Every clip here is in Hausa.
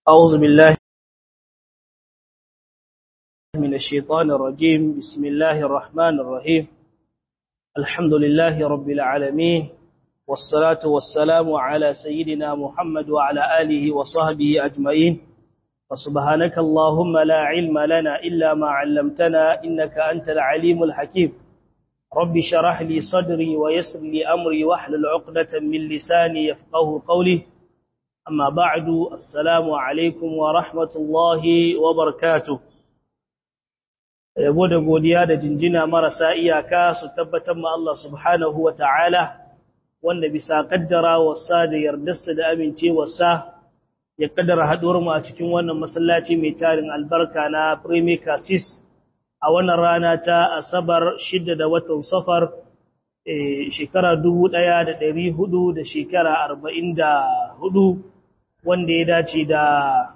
أعوذ بالله من الشيطان الرجيم بسم الله الرحمن الرحيم الحمد لله رب العالمين والصلاة والسلام على سيدنا محمد وعلى آله وصحبه أجمعين فسبحانك اللهم لا علم لنا إلا ما علمتنا إنك أنت العليم الحكيم رب شرح لي صدري ويسر لي أمري واحلل عقدة من لساني يفقه قولي أما بعد السلام عليكم ورحمة الله وبركاته yabo da godiya da jinjina marasa iyaka su tabbatar ma Allah subhanahu wa ta'ala wanda bisa kaddara wasa da yardarsa da amincewarsa ya kaddara haɗuwar mu a cikin wannan masallaci mai tarin albarka na Premier Cassis a wannan rana ta Asabar shidda da watan Safar shekara dubu ɗaya da ɗari hudu da shekara arba'in da hudu wanda ya dace da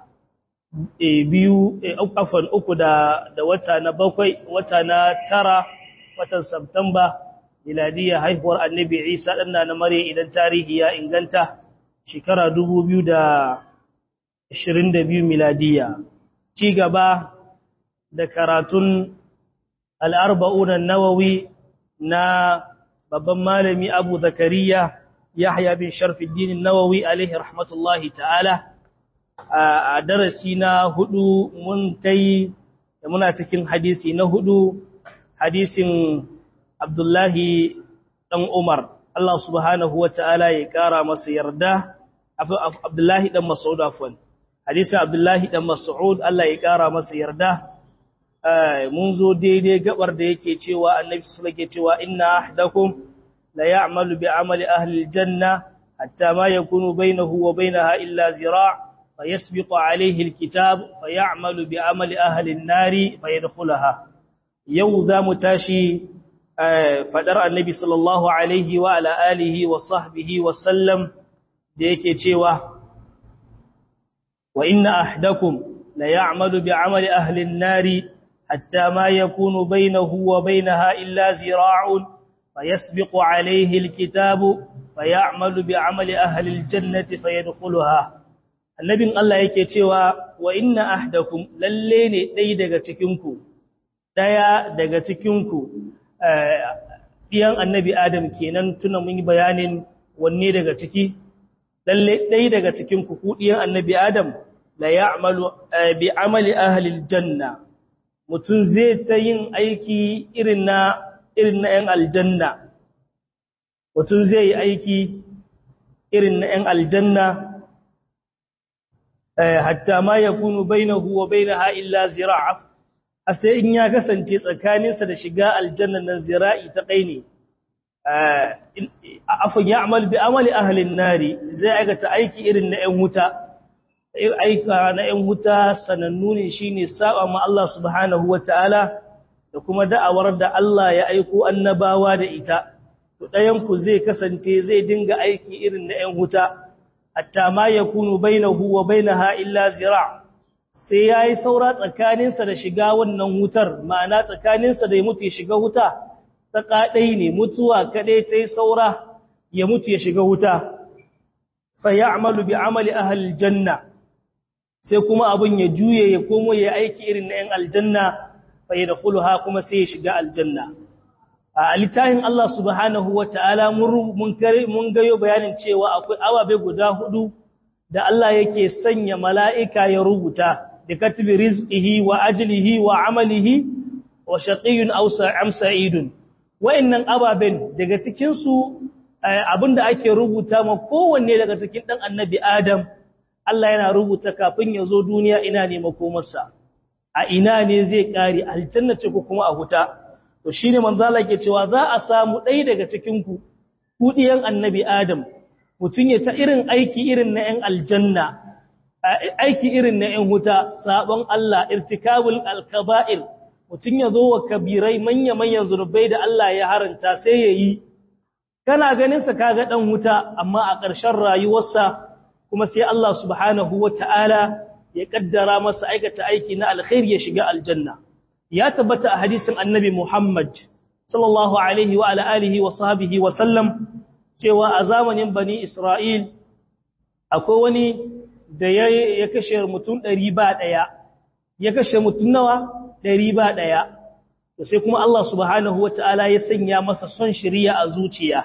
biyu afan uku da da wata na bakwai wata na tara watan Septemba miladiya haihuwar Annabi Isa dan na Maryam idan tarihi ya inganta shekara 2022 miladiya ci gaba da karatun al-arba'un an-nawawi na babban malami Abu Zakariya Yahya bin Sharfuddin an-Nawawi alaihi rahmatullahi ta'ala a darasi na hudu mun kai da muna cikin hadisi na hudu hadisin Abdullahi dan Umar Allah subhanahu wata'ala ya kara masa yarda Abdullahi dan Mas'ud afwan hadisin Abdullahi dan Mas'ud Allah ya kara masa yarda mun zo daidai gabar da yake cewa Annabi sallallahu alaihi cewa inna ahdakum la ya'malu bi amali ahli aljanna hatta ma yakunu bainahu wa bainaha illa zira' فيسبق عليه الكتاب فيعمل بعمل أهل النار فيدخلها يوذا متاشي فدر النبي صلى الله عليه وعلى آله وصحبه وسلم ديكي تيوه وإن أحدكم ليعمل بعمل أهل النار حتى ما يكون بينه وبينها إلا زراع فيسبق عليه الكتاب فيعمل بعمل أهل الجنة فيدخلها annabin Allah yake cewa wa inna ahdakum lalle ne dai daga cikinku daya daga cikinku diyan annabi Adam kenan tuna mun yi bayanin wanne daga ciki lalle dai daga cikinku ku diyan annabi Adam la ya'malu bi amali ahli aljanna mutun zai ta yin aiki irin na irin na 'yan aljanna mutun zai yi aiki irin na 'yan aljanna hatta ma ya kunu bainahu wa bainaha illa zira'a sai in ya kasance tsakaninsa da shiga aljanna nan zira'i ta kai ne afan ya'mal bi amali ahli an-nari zai aikata aiki irin na 'yan wuta aika na 'yan wuta sanannu ne shine saba ma Allah subhanahu wataala da kuma da'awar da Allah ya aiko annabawa da ita to ɗayan ku zai kasance zai dinga aiki irin na 'yan wuta hatta ma ya kunu bainahu wa bainaha illa zira sai yayi saura tsakaninsa da shiga wannan wutar ma'ana tsakaninsa da ya mutu ya shiga wuta ta kadai ne mutuwa kadai tai saura ya mutu ya shiga wuta fa ya'malu bi amali ahli aljanna sai kuma abun ya juye ya komo ya aiki irin na 'yan aljanna fa yadkhuluha kuma sai ya shiga aljanna a littafin Allah subhanahu wa ta'ala mun gayo bayanin cewa akwai ababe guda hudu da Allah yake sanya mala'ika ya rubuta da katibi rizqihi wa ajlihi wa amalihi wa shaqiyun aw am sa'idun wayannan ababen daga cikin su abinda ake rubuta ma kowanne daga cikin dan annabi Adam Allah yana rubuta kafin ya zo duniya ina ne makomarsa a ina ne zai kare aljanna ce ko kuma a huta to shine manzo Allah yake cewa za a samu ɗaya daga cikin ku kudiyan annabi Adam mutun ya ta irin aiki irin na 'yan aljanna aiki irin na 'yan huta sabon Allah irtikabul alkaba'ir mutun ya zo wa kabirai manya manyan zurbai da Allah ya haranta sai yayi kana ganin sa kaga dan huta amma a ƙarshen rayuwarsa kuma sai Allah subhanahu wataala ya kaddara masa aikata aiki na alkhairi ya shiga aljanna ya tabbata a hadisin annabi Muhammad sallallahu alaihi wa ala alihi wa sahbihi wa sallam cewa a zamanin bani Isra'il akwai wani da ya kashe mutum ɗari ba ɗaya ya kashe mutum nawa ɗari ba ɗaya to sai kuma Allah subhanahu wa ta'ala ya sanya masa son shirya a zuciya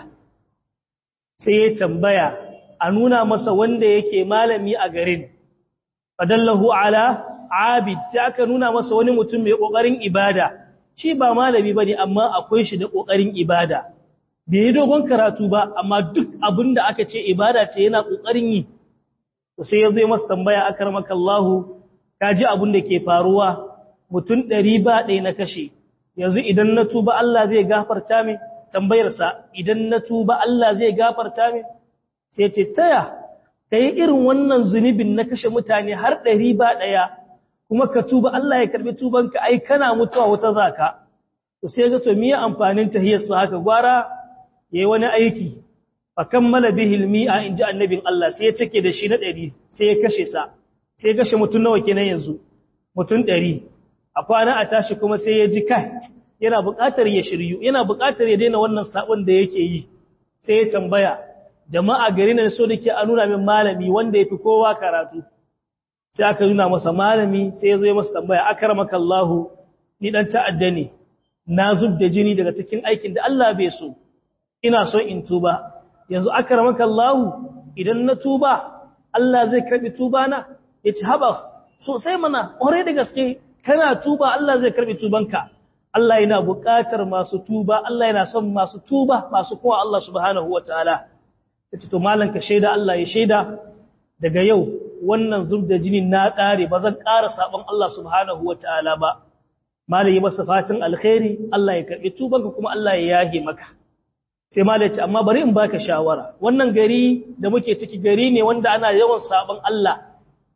sai ya tambaya a nuna masa wanda yake malami a garin fadallahu ala abid sai aka nuna masa wani mutum mai ƙoƙarin ibada shi ba malami ba ne amma akwai shi da ƙoƙarin ibada bai yi dogon karatu ba amma duk abin da aka ce ibada ce yana ƙoƙarin yi to sai ya zai masa tambaya akar makallahu ka ji abin da ke faruwa mutum ɗari ba ɗaya na kashe yanzu idan na tuba Allah zai gafarta min tambayarsa idan na tuba Allah zai gafarta min sai ce taya ka yi irin wannan zunubin na kashe mutane har ɗari ba ɗaya kuma ka tuba Allah ya karɓi tubanka ai kana mutuwa wata zaka to sai ga to miye amfanin tahiyarsa haka gwara yayi wani aiki fa kammala bihi almi'a inji annabin Allah sai ya take da shi na 100 sai ya kashe sa sai ya kashe mutun nawa kenan yanzu mutun 100 a kwana a tashi kuma sai ya ji kai yana buƙatar ya shiryu yana buƙatar ya daina wannan sabon da yake yi sai ya tambaya jama'a gari ne so dake a nuna min malami wanda yafi kowa karatu sai aka nuna masa malami sai ya zo ya masa tambaya akramaka Allahu ni dan ta'adda ne na zub da jini daga cikin aikin da Allah bai so ina so in tuba yanzu akramaka Allah idan na tuba Allah zai karbi tuba na yace haba sosai mana ore da gaske kana tuba Allah zai karbi tubanka Allah yana buƙatar masu tuba Allah yana son masu tuba masu kuma Allah subhanahu wataala yace to malan ka shaida Allah ya shaida daga yau wannan zub da jini na ƙare ba zan ƙara sabon Allah subhanahu wataala ba malai masa fatin alkhairi Allah ya karbi tubanka kuma Allah ya yahe maka sai malai ce amma bari in baka shawara wannan gari da muke ciki gari ne wanda ana yawan sabon Allah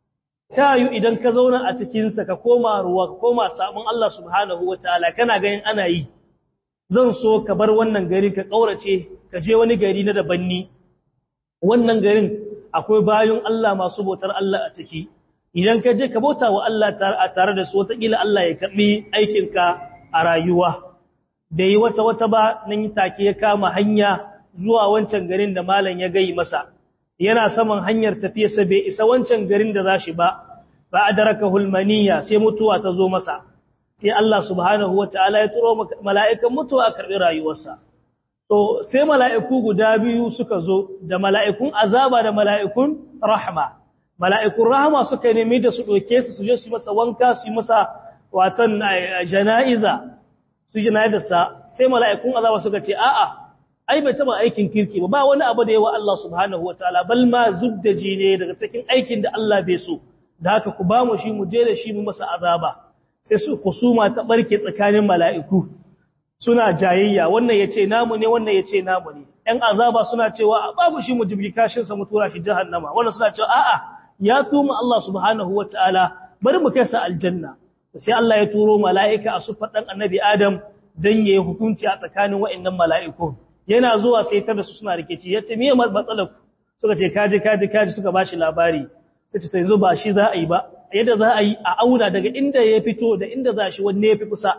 tayu idan ka zauna a cikin sa ka koma ruwa ka koma sabon Allah subhanahu wataala kana ganin ana yi zan so ka bar wannan gari ka kaurace ka je wani gari na daban ni wannan garin akwai bayan Allah masu bautar Allah a ciki idan ka je ka bauta wa Allah tare da su wataƙila Allah ya karɓi aikinka a rayuwa da yi wata wata ba nan take ya kama hanya zuwa wancan garin da malam ya gai masa yana saman hanyar tafiyarsa bai isa wancan garin da za shi ba ba a daraka hulmaniya sai mutuwa ta zo masa sai Allah subhanahu wa ta'ala ya turo mala'ikan mutuwa a karɓi rayuwarsa to sai mala'iku guda biyu suka zo da mala'ikun azaba da mala'ikun rahma mala'ikun rahama suka nemi da su ɗauke su su je su masa wanka su yi masa watan jana'iza su jana'izarsa sai mala'ikun azaba suka ce a'a ai bai taba aikin kirki ba ba wani abu da yawa Allah subhanahu wa ta'ala bal ma zubdaji ne daga cikin aikin da Allah bai so da haka ku ba mu shi mu je da shi mu masa azaba sai su kusuma ta barke tsakanin mala'iku suna jayayya wannan yace namu ne wannan yace namu ne ɗan azaba suna cewa babu shi mu jibri kashin sa mu tura shi jahannama wannan suna cewa a'a ya tuma Allah subhanahu wataala bari mu kai sa aljanna sai Allah ya turo mala'ika a sufar dan annabi Adam dan yayi hukunci a tsakanin wa'annan mala'iku yana zuwa sai tar da su suna rikici yace me matsalar ku suka ce kaji kaji kaji suka bashi labari sai ce yanzu ba shi za a yi ba yadda za a yi a auna daga inda ya fito da inda za shi wanne ya fi kusa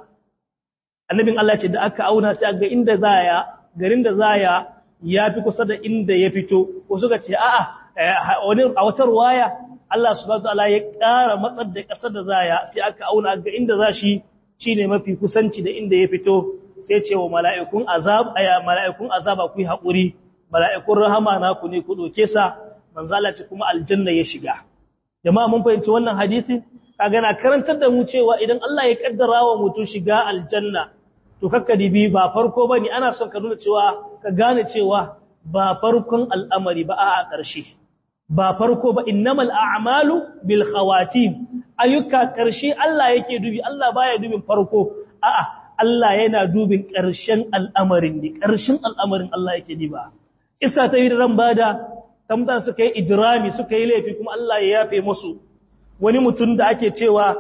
annabin Allah ce da aka auna sai ga inda za ya garin da za ya ya fi kusa da inda ya fito ko suka ce a'a wani a wata ruwaya Allah subhanahu wataala ya ƙara matsar da ƙasar da za ya sai aka auna ga inda za shi shine mafi kusanci da inda ya fito sai ce wa mala'ikun azab aya mala'ikun azaba ku yi haƙuri mala'ikun rahama na ku ne ku doke sa manzo Allah ce kuma aljanna ya shiga jama'a mun fahimci wannan hadisi kaga na karantar da mu cewa idan Allah ya kaddara wa mutum shiga aljanna to kakka dibi ba farko bane ana son ka nuna cewa ka gane cewa ba farkon al'amari ba a ƙarshe ba farko ba innamal a'malu bil khawatim ayyuka ƙarshe Allah yake dubi Allah baya dubin farko a'a Allah yana dubin ƙarshen al'amarin ne ƙarshen al'amarin Allah yake diba isa ta yi ran bada tamdan suka yi idrami suka yi laifi kuma Allah ya yafe musu wani mutum da ake cewa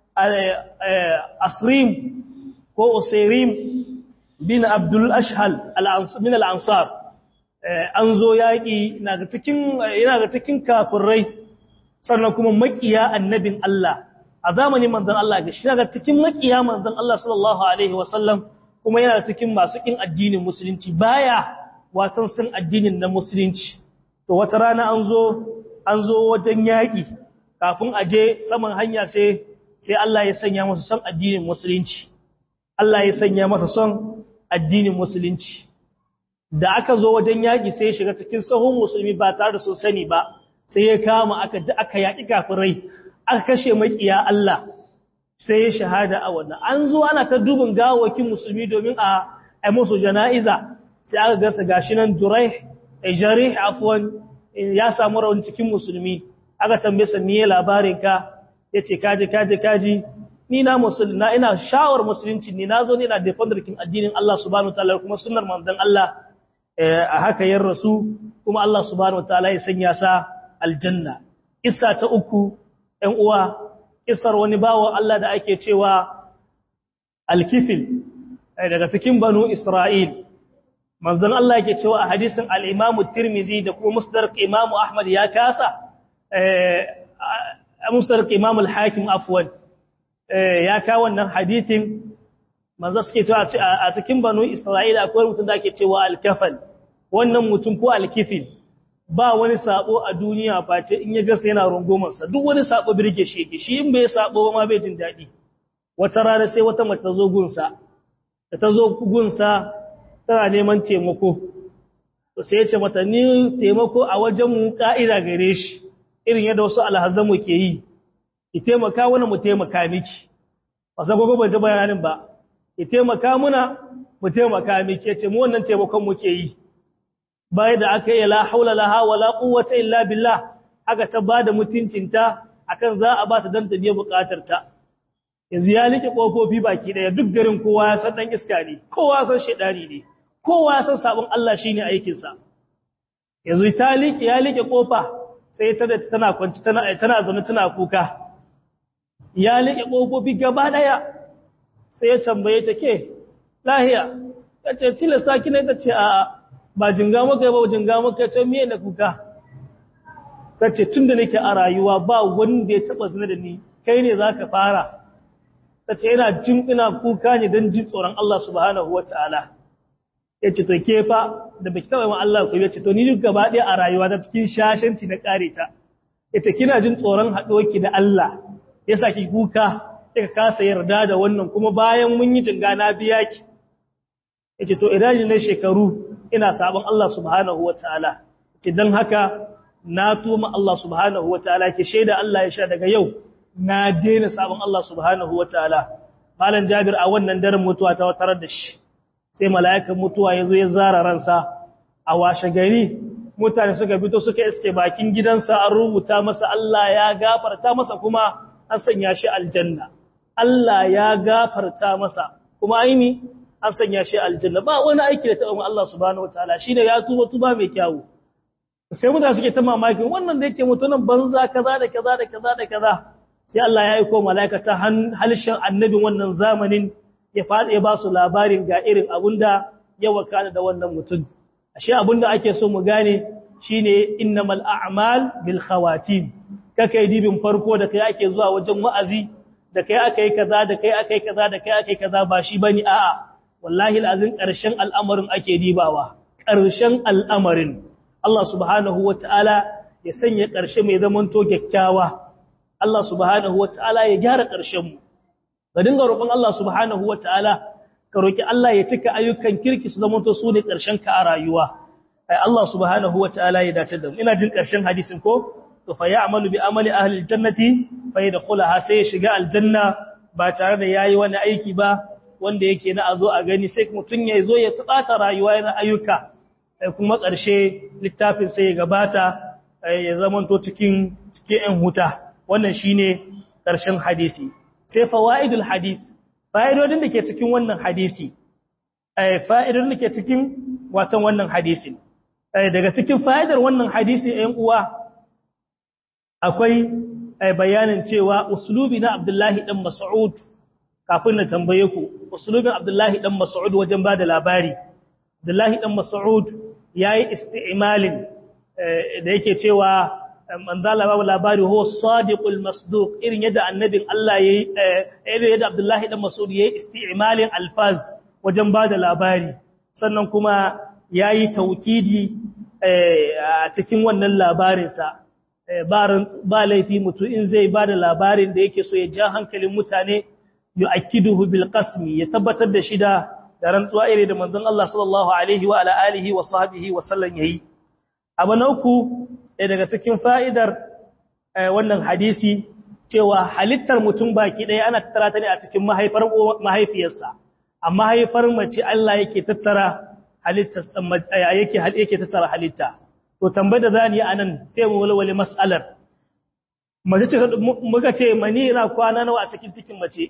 asrim ko usairim bin abdul ashhal min al-ansar an zo yaƙi yana ga cikin kafirai sannan kuma makiya annabin Allah a zamanin manzon Allah ga shi daga cikin makiya manzon Allah sallallahu alaihi wasallam kuma yana cikin masu kin addinin musulunci baya watan sun addinin na musulunci to wata rana an zo an zo wajen yaƙi kafin a je saman hanya sai sai Allah ya sanya masa son addinin musulunci Allah ya sanya masa son addinin musulunci da aka zo wajen yaƙi sai ya shiga cikin sahun musulmi ba tare da sun sani ba sai ya kama aka aka yaƙi kafirai aka kashe makiya Allah sai ya shahada a wannan an zo ana ta dubin gawakin musulmi domin a ai musu jana'iza sai aka gasa gashi nan Juraih Jarih afwan ya samu rauni cikin musulmi aka tambaye sa me labarin ka yace kaje kaje kaji ni na musulmi na ina shawar musulunci ni nazo ne ina defender kin addinin Allah subhanahu wataala kuma sunnar manzon Allah a haka yin rasu kuma Allah subhanahu wataala ya sanya sa aljanna kissa ta uku ɗan uwa kissar wani bawo Allah da ake cewa alkifil daga cikin banu Isra'il manzon Allah yake cewa a hadisin al-Imam Tirmidhi da kuma Musnad Imam Ahmad ya kasa eh Musnad Imam al-Hakim afwan ya ka wannan hadisin manzo suke cewa a cikin banu Isra'ila akwai mutum da ake cewa al-kafal wannan mutum ko al-kifil ba wani sabo a duniya face in ya gasa yana rungumar sa duk wani sabo birge shi yake shi in bai sabo ba ma bai jin dadi wata rana sai wata mace ta zo gunsa da ta zo gunsa tana neman taimako to sai ya ce mata ni taimako a wajen mu ka'ida gare shi irin yadda wasu alhazamu ke yi ki taimaka wani mu taimaka miki ba sai gogo ban ji bayanin ba ki taimaka muna mu taimaka miki yace mu wannan taimakon muke yi bayan da aka yi la haula laha wala quwwata illa billah aka ta bada mutuncinta akan za a ba ta dan ta biya bukatar ta yanzu ya like kofofi baki daya duk garin kowa ya san dan iska ne kowa san shedani ne kowa ya san sabon Allah shine aikin sa yanzu ta like ya like kofa sai ta da tana kwanci tana tana zaune tana kuka ya like kofofi gaba daya sai ya tambaye ta ke lahiya tace tilasta ki ne tace a ba jinga maka ba jinga maka ta miye na kuka tace tunda nake a rayuwa ba wanda ya taba zina da ni kai ne zaka fara tace yana jin ina kuka ne dan jin tsoron Allah subhanahu wataala yace to ke fa da baki kawai ma Allah ku yace to ni duk gaba ɗaya a rayuwa ta cikin shashanci na kare ta yace kina jin tsoron haɗuwarki da Allah yasa ki kuka kika kasa yarda da wannan kuma bayan mun yi jinga na biya ki yace to idan ne shekaru ina sabon Allah subhanahu wataala yace dan haka na tuma Allah subhanahu wataala ke shaida Allah ya sha daga yau na daina sabon Allah subhanahu wataala malam Jabir a wannan daren mutuwa ta tarar da shi sai mala'ikan mutuwa yazo ya zara ransa a washe gari mutane suka fito suka iske bakin gidansa an rubuta masa Allah ya gafarta masa kuma an sanya shi aljanna Allah ya gafarta masa kuma aini an sanya shi aljanna ba wani aiki da taɓa Allah subhanahu wataala shine ya tuba tuba mai kyawu sai mutane suke ta mamakin wannan da yake mutunan banza kaza da kaza da kaza da kaza sai Allah ya aika malaika ta halishin annabin wannan zamanin ya fada ya ba su labarin ga irin abunda ya wakana da wannan mutum ashe abunda ake so mu gane shine innamal a'mal bil khawatim kake dibin farko da kai ake zuwa wajen wa'azi da kai akai kaza da kai akai kaza da kai akai kaza ba shi bane a'a wallahi alazin karshen al'amarin ake dibawa karshen al'amarin Allah subhanahu wataala ya sanya karshe mai zaman to kyakkyawa Allah subhanahu wataala ya gyara karshen mu ga dinga roƙon Allah subhanahu wataala ka roki Allah ya cika ayyukan kirki su zaman to su ne karshen ka a rayuwa ai Allah subhanahu wataala ya dace da mu ina jin karshen hadisin ko to fa ya'malu bi amali ahli aljannati fa yadkhulaha sai ya shiga aljanna ba tare da yayi wani aiki ba wanda yake na azo a gani sai mutun ya zo ya tsata rayuwa yana ayyuka kuma ƙarshe littafin sai ya gabata ya zamanto cikin cikin ɗan huta wannan shine ƙarshen hadisi sai fawaidul hadith fa'idodin da ke cikin wannan hadisi fa'idodin da ke cikin watan wannan hadisin daga cikin fa'idar wannan hadisi ɗan uwa akwai bayanin cewa uslubi na Abdullahi dan Mas'ud kafin na tambaye ku uslubin Abdullahi dan Mas'ud wajen bada labari Abdullahi dan Mas'ud yayi isti'malin da yake cewa manzala babu labari ho sadiqul masduq irin yadda annabin Allah yayi irin yadda Abdullahi dan Mas'ud yayi isti'malin alfaz wajen bada labari sannan kuma yayi taukidi a cikin wannan labarin sa ba laifi mutum in zai ba da labarin da yake so ya ja hankalin mutane yu akiduhu bil qasmi ya tabbatar da shi da rantsuwa ire da manzon Allah sallallahu alaihi wa ala alihi wa sahbihi wa sallam yayi abu na uku daga cikin fa'idar wannan hadisi cewa halittar mutum baki ɗaya ana tattara ta ne a cikin mahaifar mahaifiyarsa amma haifar mace Allah yake tattara halittar yake yake tattara halitta to tambayar da zani yi anan sai mu walwale mas'alar mace ce muka ce mani yana kwana nawa a cikin cikin mace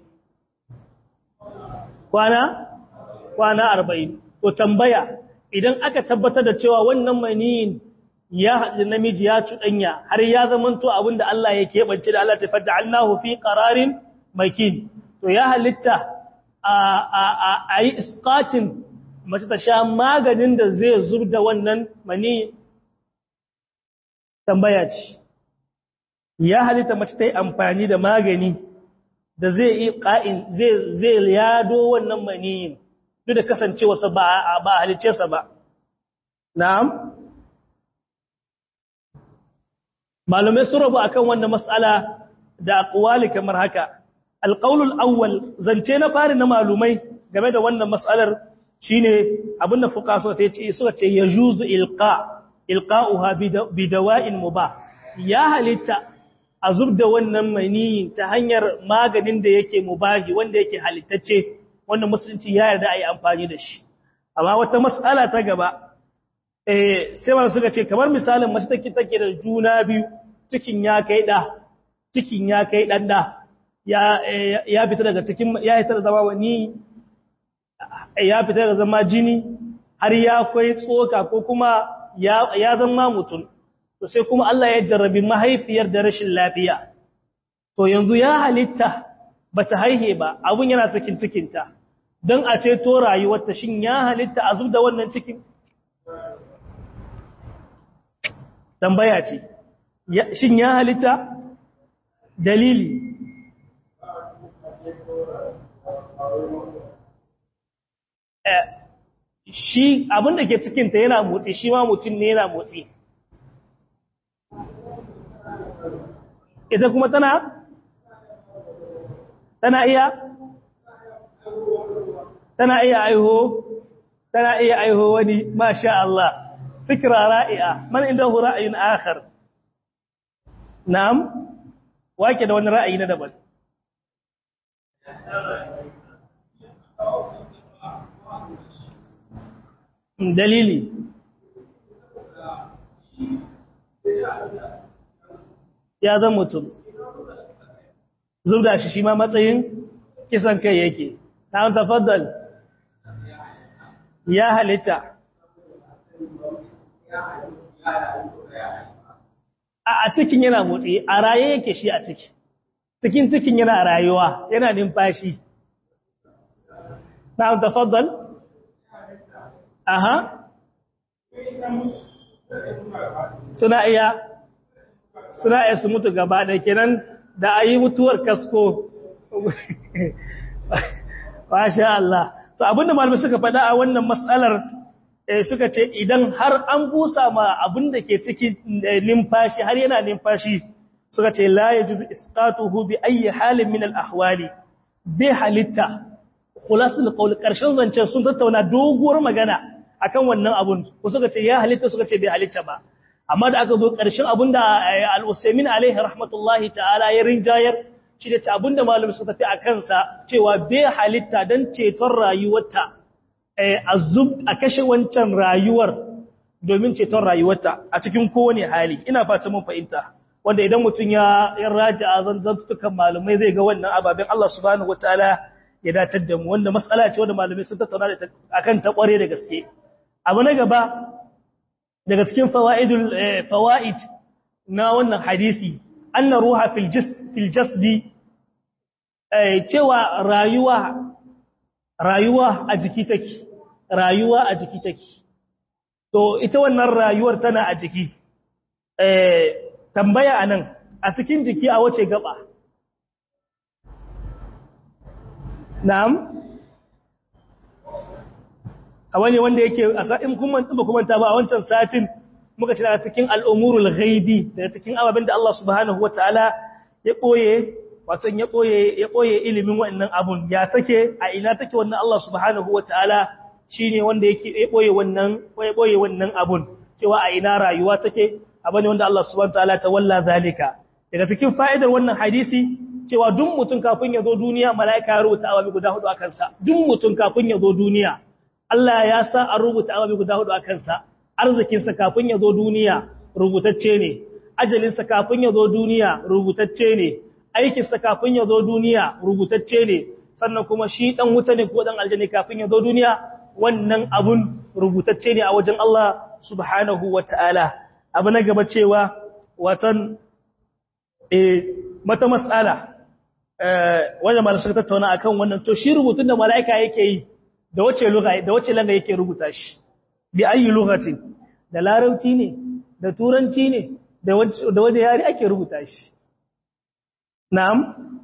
kwana kwana 40 to tambaya idan aka tabbatar da cewa wannan maniyin ya haɗu namiji ya cuɗanya har ya zamanto abinda Allah ya keɓance da Allah ta fadda Allahu fi qararin makin to ya halitta a yi iskatin mace ta sha maganin da zai zub da wannan mani tambaya ce ya halitta mace ta yi amfani da magani da zai yi ƙa'in zai yado wannan maniyin duk da kasancewarsa ba a halittarsa ba na'am malumai sun rabu akan wannan mas'ala da aqwali kamar haka alqaulul awwal zance na fari na malumai game da wannan mas'alar shine abinda fuqaha suka ce suka ce yajuzu ilqa ilqa'uha bi dawa'in mubah ya halitta azub da wannan maniyin ta hanyar maganin da yake mubahi wanda yake halittacce wanda musulunci ya yarda ayi amfani da shi amma wata mas'ala ta gaba eh sai wanda suka ce kamar misalin mace take take da juna biyu cikin ya kai da cikin ya kai dan da ya ya fita daga cikin ya fita da zama wani ya fita daga zama jini har ya kai tsoka ko kuma ya ya zama mutum to sai kuma Allah ya jarrabi mahaifiyar da rashin lafiya to yanzu ya halitta bata haihe ba abun yana cikin cikinta don a ceto rayuwarta shin ya halitta a da wannan cikin tambaya ce shin ya halitta dalili shi abin da ke cikinta yana motsi shi ma mutum ne yana motsi ita kuma tana tana iya tana iya aiho tana iya aiho wani masha Allah fikra ra'i'a man indahu ra'ayin akhar na'am wake da wani ra'ayi na daban dalili ya zan mutum zubda shi shi ma matsayin kisan kai yake na tafaddal ya halitta a cikin yana motsi a raye yake shi a ciki cikin cikin yana rayuwa yana numfashi na tafaddal aha suna iya suna iya su mutu gaba da kenan da a yi mutuwar kasko Masha Allah. To abinda malamai suka faɗa a wannan matsalar suka ce idan har an busa ma abin da ke ciki numfashi har yana numfashi suka ce la yajuzu isqatuhu bi ayi halin min al ahwali bi halitta khulasul qawl karshen zancen sun tattauna doguwar magana akan wannan abun ko suka ce ya halitta suka ce bai halitta ba amma da aka zo karshen abinda al-Usaymin alaihi rahmatullahi ta'ala ya rinjayar shi da abinda malamai suka tafi a kansa cewa bai halitta don ceton rayuwarta a kashe wancan rayuwar domin ceton rayuwarta a cikin kowane hali ina fata mun fahimta wanda idan mutum ya ya raja a zanzantukan malamai zai ga wannan ababen Allah subhanahu wataala ya datar da mu wanda matsala ce wanda malamai sun tattauna da akan ta kware da gaske abu na gaba daga cikin fawaidul fawaid na wannan hadisi anna ruha fil jism fil jasdi cewa rayuwa rayuwa a jiki take rayuwa a jiki take to ita wannan rayuwar tana a jiki eh tambaya anan a cikin jiki a wace gaba na'am a wani wanda yake a sa'in kuma ba kuma ta ba a wancan satin muka ce daga cikin al'umurul ghaibi daga cikin ababen da Allah subhanahu wataala ya boye wato ya boye ya boye ilimin wannan abun ya take a ina take wannan Allah subhanahu wataala shine wanda yake ya boye wannan ya boye wannan abun cewa a ina rayuwa take abane wanda Allah subhanahu wataala ta walla zalika daga cikin fa'idar wannan hadisi cewa duk mutum kafin ya zo duniya mala'ika ya rubuta ababe guda hudu a kansa duk mutum kafin ya zo duniya Allah ya sa an rubuta ababe guda hudu a kansa arzikinsa kafin ya zo duniya rubutacce ne ajalinsa kafin ya zo duniya rubutacce ne aikinsa kafin ya zo duniya rubutacce ne sannan kuma shi dan wuta ne ko dan aljanna kafin ya zo duniya wannan abun rubutacce ne a wajen Allah subhanahu wataala abu na gaba cewa watan eh mata mas'ala wajen malar suka tattauna a kan wannan to shi rubutun da mala'ika yake yi da wace lugha da wace langa yake rubuta shi bi ayi lughatin da larabci ne da turanci ne da wace yare ake rubuta shi na'am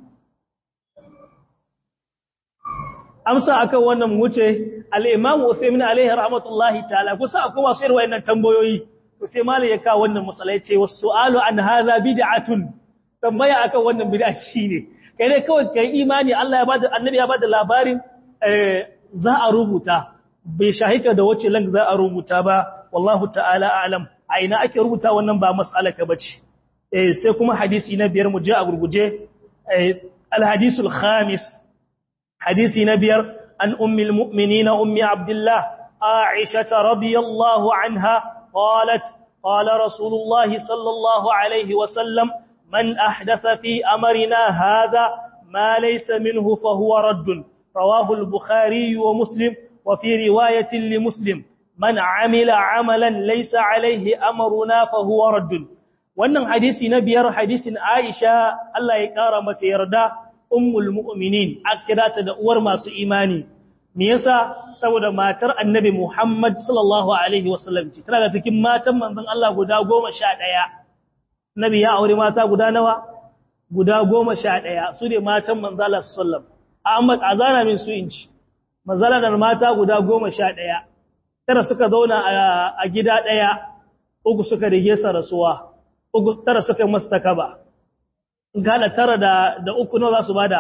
amsa akan wannan wuce al-imam Uthaymeen alaihi rahmatullahi ta'ala kusa akwai wasu irin wayannan tambayoyi to sai malai ya kawo wannan masalai ce was-su'alu an hadha bid'atun tambaya akan wannan bid'a shine kai ne kawai kai imani Allah ya bada annabi ya bada labarin za a rubuta bai shahika da wace lang za a rubuta ba wallahu ta'ala a'lam a ina ake rubuta wannan ba mas'alaka bace eh sai kuma hadisi na biyar mu je a gurguje al hadisul khamis hadisi na biyar an ummul mu'minina ummi abdullah aisha radiyallahu anha qalat qala rasulullahi sallallahu alaihi wa sallam من أحدث في أمرنا هذا ما ليس منه فهو رد رواه البخاري ومسلم وفي رواية لمسلم من عمل عملا ليس عليه أمرنا فهو رد wannan hadisi na biyar hadisin Aisha Allah ya kara mata yarda ummul mu'minin akirata da uwar masu imani me yasa saboda matar annabi Muhammad sallallahu alaihi wasallam ce tana cikin matan manzon Allah guda 11 Nabi ya aure mata guda nawa? Guda goma sha ɗaya, su ne matan manzala sallam. Ahmad a zana min su inci, manzala da mata guda goma sha ɗaya, tara suka zauna a gida ɗaya, uku suka rige sa rasuwa, uku tara suka yi masu takaba. Gada tara da, da uku nawa za su bada?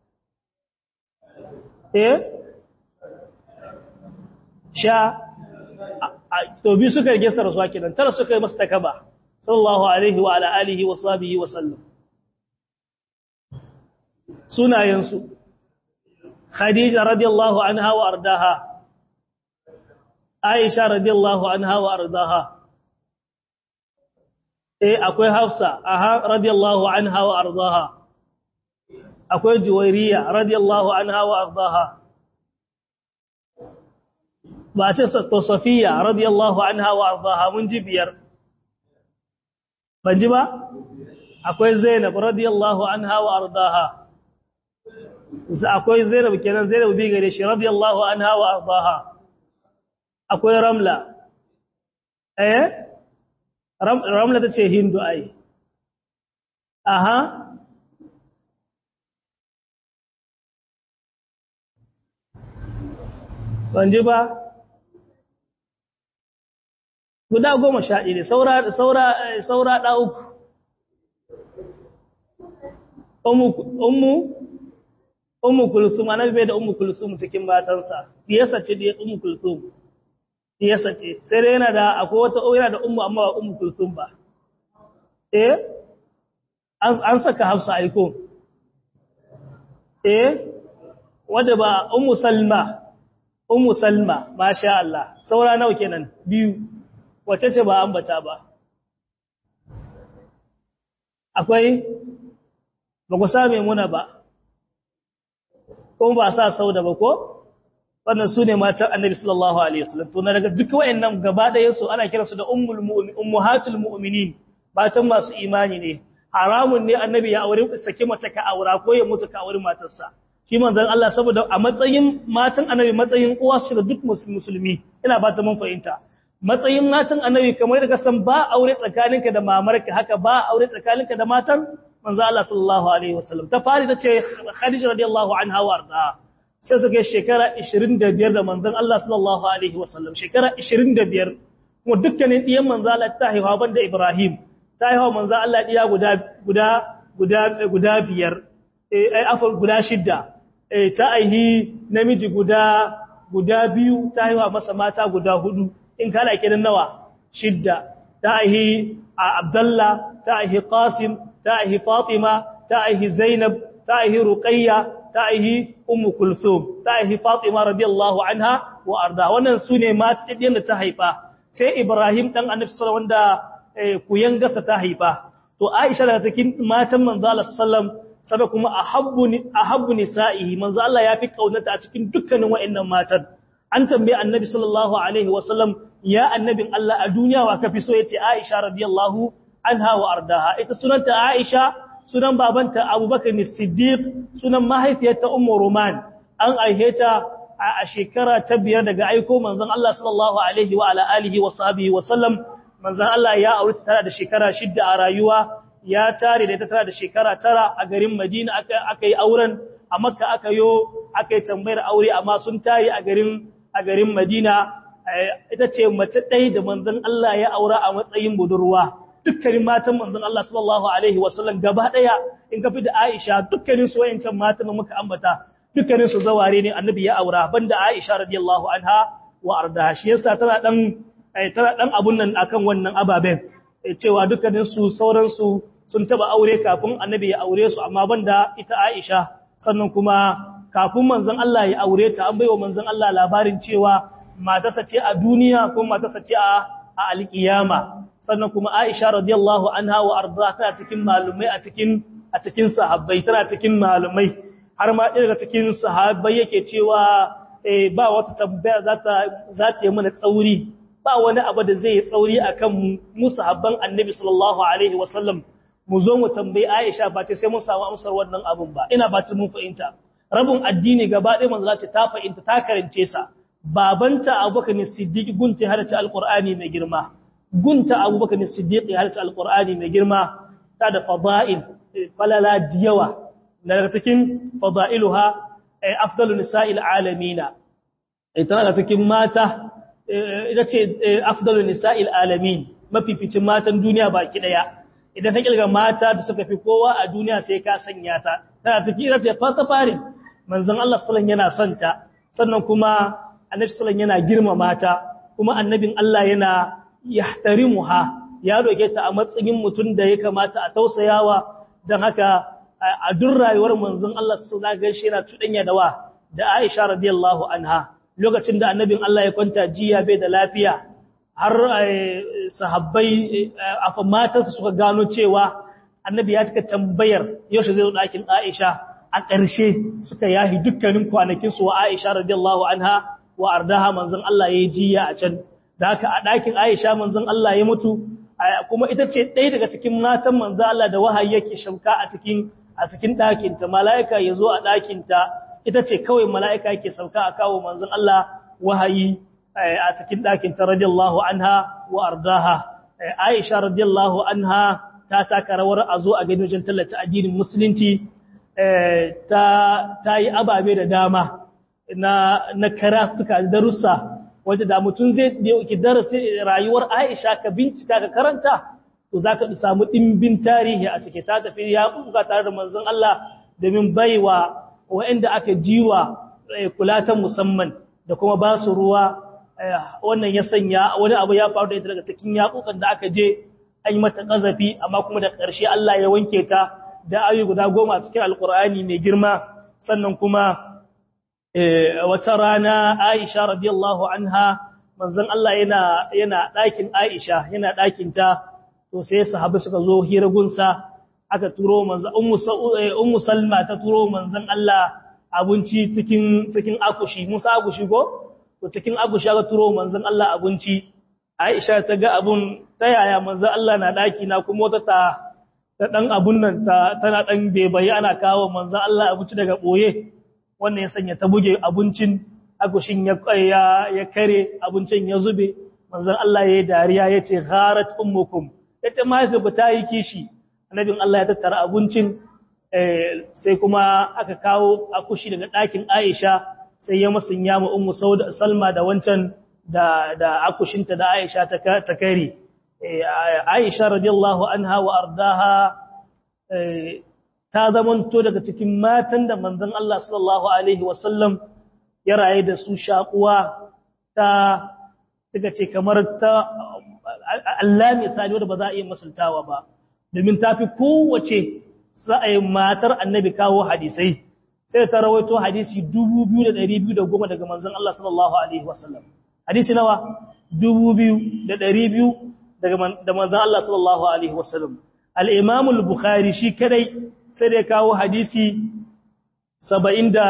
Eh? Sha, to bi suka rige sa rasuwa kenan, tara suka yi masu takaba. sallallahu alaihi wa ala alihi wa sahbihi wa sallam sunayensu khadija radiyallahu anha wa ardaha aisha radiyallahu anha wa ardaha eh akwai hafsa aha radiyallahu anha wa ardaha akwai juwairiya radiyallahu anha wa ardaha ba ce to safiya radiyallahu anha wa ardaha mun ji biyar ban ji ba akwai zainab radiyallahu anha wa ardaha akwai zainab kenan zainab bi gare shi radiyallahu anha wa ardaha akwai ramla eh ramla tace hindu ai aha ban ji ba guda goma sha ɗaya saura saura saura ɗa uku ummu ummu kulsum annabi bai da ummu kulsum cikin matansa diyasa ce da ummu kulsum diyasa ce sai dai yana da akwai wata yana da ummu amma ba ummu kulsum ba eh an saka hafsa aiko eh wanda ba ummu salma ummu salma masha Allah saura nawa kenan biyu wace ce ba ambata ba akwai ba ku same muna ba kuma ba sa sauda ba ko wannan su ne matan annabi sallallahu alaihi wasallam to na daga duk wayannan gaba ɗayan su ana kiransu da ummul mu'min ummahatul mu'minin matan masu imani ne haramun ne annabi ya aure sake mace ka aura ko ya mutu ka aure matarsa shi manzon Allah saboda a matsayin matan annabi matsayin uwa su da duk musulmi ina ba ta mun fahimta matsayin matan annabi kamar da san ba aure tsakaninka da mamarka haka ba aure tsakaninka da matan manzo Allah sallallahu alaihi wasallam ta fari tace Khadija radiyallahu anha warda sai suka shekara 25 da manzon Allah sallallahu alaihi wasallam shekara 25 kuma dukkanin diyan manzo Allah ta haihuwa banda Ibrahim ta haihuwa manzo Allah diya guda guda guda guda biyar eh afar guda shidda eh ta aihi namiji guda guda biyu ta haihuwa masa mata guda hudu in kana kidan nawa shidda ta aihi Abdullah ta aihi Qasim ta aihi Fatima ta aihi Zainab ta aihi Ruqayya ta aihi Ummu Kulthum ta aihi Fatima radiyallahu anha wa arda wannan sune matan da ta haifa sai Ibrahim dan Annabi sallallahu wanda kuyan gasa ta haifa to Aisha daga cikin matan manzo Allah sallam sabai kuma ahabbu ahabbu nisa'ihi manzo Allah ya fi kaunata a cikin dukkanin wa'annan matan an tambaye Annabi sallallahu alaihi wasallam ya annabin Allah a duniya wa kafi so yace Aisha radiyallahu anha wa ardaha ita sunanta Aisha sunan babanta Abubakar Siddiq sunan mahaifiyarta Ummu Ruman an aiheta a shekara ta biyar daga aiko manzon Allah sallallahu alaihi wa ala alihi wa sahbihi wa sallam manzon Allah ya aure tara da shekara shidda a rayuwa ya tare da ita tara da shekara tara a garin Madina aka aka yi auren a Makka aka yo aka yi tambayar aure amma sun tayi a garin a garin Madina ita ce mace ɗaya da manzon Allah ya aura a matsayin budurwa dukkanin matan manzon Allah sallallahu alaihi wa sallam gaba ɗaya in ka fi da Aisha dukkanin su wayancan matan muka ambata dukkanin su zaware ne annabi ya aura banda Aisha radiyallahu anha wa arda shi yasa tana dan tana dan abun nan akan wannan ababen cewa dukkanin su sauran su sun taba aure kafin annabi ya aure su amma banda ita Aisha sannan kuma kafin manzon Allah ya aure ta an baiwa manzon Allah labarin cewa matarsa ce a duniya ko matarsa ce a alkiyama sannan kuma Aisha radiyallahu anha wa arda tana cikin malumai a cikin a cikin sahabbai tana cikin malumai har ma daga cikin sahabbai yake cewa eh ba wata tambaya za ta za ta yi mana tsauri ba wani abu da zai yi tsauri akan mu sahabban Annabi sallallahu alaihi wasallam mu zo mu tambayi Aisha ba ta sai mun samu amsar wannan abun ba ina ba ta mun fahimta rabin addini gaba ɗaya manzo ce ta fahimta ta karance sa babanta Abubakar Siddiq gunta halatta alqur'ani mai girma gunta Abubakar Siddiq halatta alqur'ani mai girma ta da fada'il falala diyawa daga cikin fada'iluha afdalu nisa'il alamina ita daga cikin mata ita ce afdalu nisa'il alamin mafificin matan duniya baki daya idan ta kilga mata da suka fi kowa a duniya sai ka sanya ta tana cikin ita ce fata farin manzon Allah sallallahu yana son ta sannan kuma annabi sallallahu yana girmama ta kuma annabin Allah yana yahtarimuha ya roke ta a matsayin mutum da ya kamata a tausayawa dan haka a duk rayuwar manzon Allah sallallahu alaihi wasallam yana tudanya da wa da Aisha radiyallahu anha lokacin da annabin Allah ya kwanta jiya bai da lafiya har sahabbai afa matansa suka gano cewa annabi ya cika tambayar yaushe zai zo ɗakin Aisha a ƙarshe suka yahi dukkanin kwanakin su wa Aisha radiyallahu anha wa ardaha manzon Allah ya jiya a can da haka a ɗakin Aisha manzon Allah ya mutu kuma ita ce ɗaya daga cikin matan manzon Allah da wahayi yake shauka a cikin a cikin ɗakin ta mala'ika ya zo a ɗakin ta ita ce kawai mala'ika yake sauka a kawo manzon Allah wahayi a cikin ɗakin ta radiyallahu anha wa ardaha Aisha radiyallahu anha ta taka rawar a zo a gani wajen tallata addinin musulunci ta yi ababe da dama na na karatuka da darussa wanda da mutum zai dauki darasi rayuwar Aisha ka bincika ka karanta to zaka samu dimbin tarihi a cike ta tafi ya kuka tare da manzon Allah domin baiwa waɗanda aka jiwa kula ta musamman da kuma ba su ruwa wannan ya sanya wani abu ya faru da ita daga cikin yaƙuƙan da aka je an yi mata ƙazafi amma kuma da ƙarshe Allah ya wanke ta da ayu guda goma cikin alƙur'ani mai girma sannan kuma wata rana Aisha radiyallahu anha manzon Allah yana yana ɗakin Aisha yana ɗakin ta to sai sahabbai suka zo hira gunsa aka turo manzon ummu Salma ta turo manzon Allah abinci cikin cikin akushi Musa akushi ko to cikin akushi aka turo manzon Allah abinci Aisha ta ga abun ta yaya manzon Allah na daki na kuma wata ta ta dan abun nan ta tana dan bebaye ana kawo manzon Allah abinci daga boye wannan ya sanya ta buge abincin akushin ya ya, ya kare abincin ya zube manzon Allah yayi dariya yace gharat ummukum ita ma ba ta yi kishi annabin Allah ya tattara abincin sai kuma aka kawo akushi daga ɗakin Aisha sai ya musanya mu ummu Salma da wancan da da akushinta da Aisha ta ta kare Aisha radiyallahu anha wa ardaha ta zamanto daga cikin matan da manzon Allah sallallahu alaihi wasallam ya raye da su shakuwa ta suka ce kamar ta Allah misali wanda ba za a iya masaltawa ba domin ta fi kowace sa'ayin matar annabi kawo hadisai sai ta rawaito hadisi 2210 daga manzon Allah sallallahu alaihi wasallam hadisi nawa 2200 daga da manzon Allah sallallahu alaihi wasallam al-Imam al-Bukhari shi kadai sai da kawo hadisi 70 da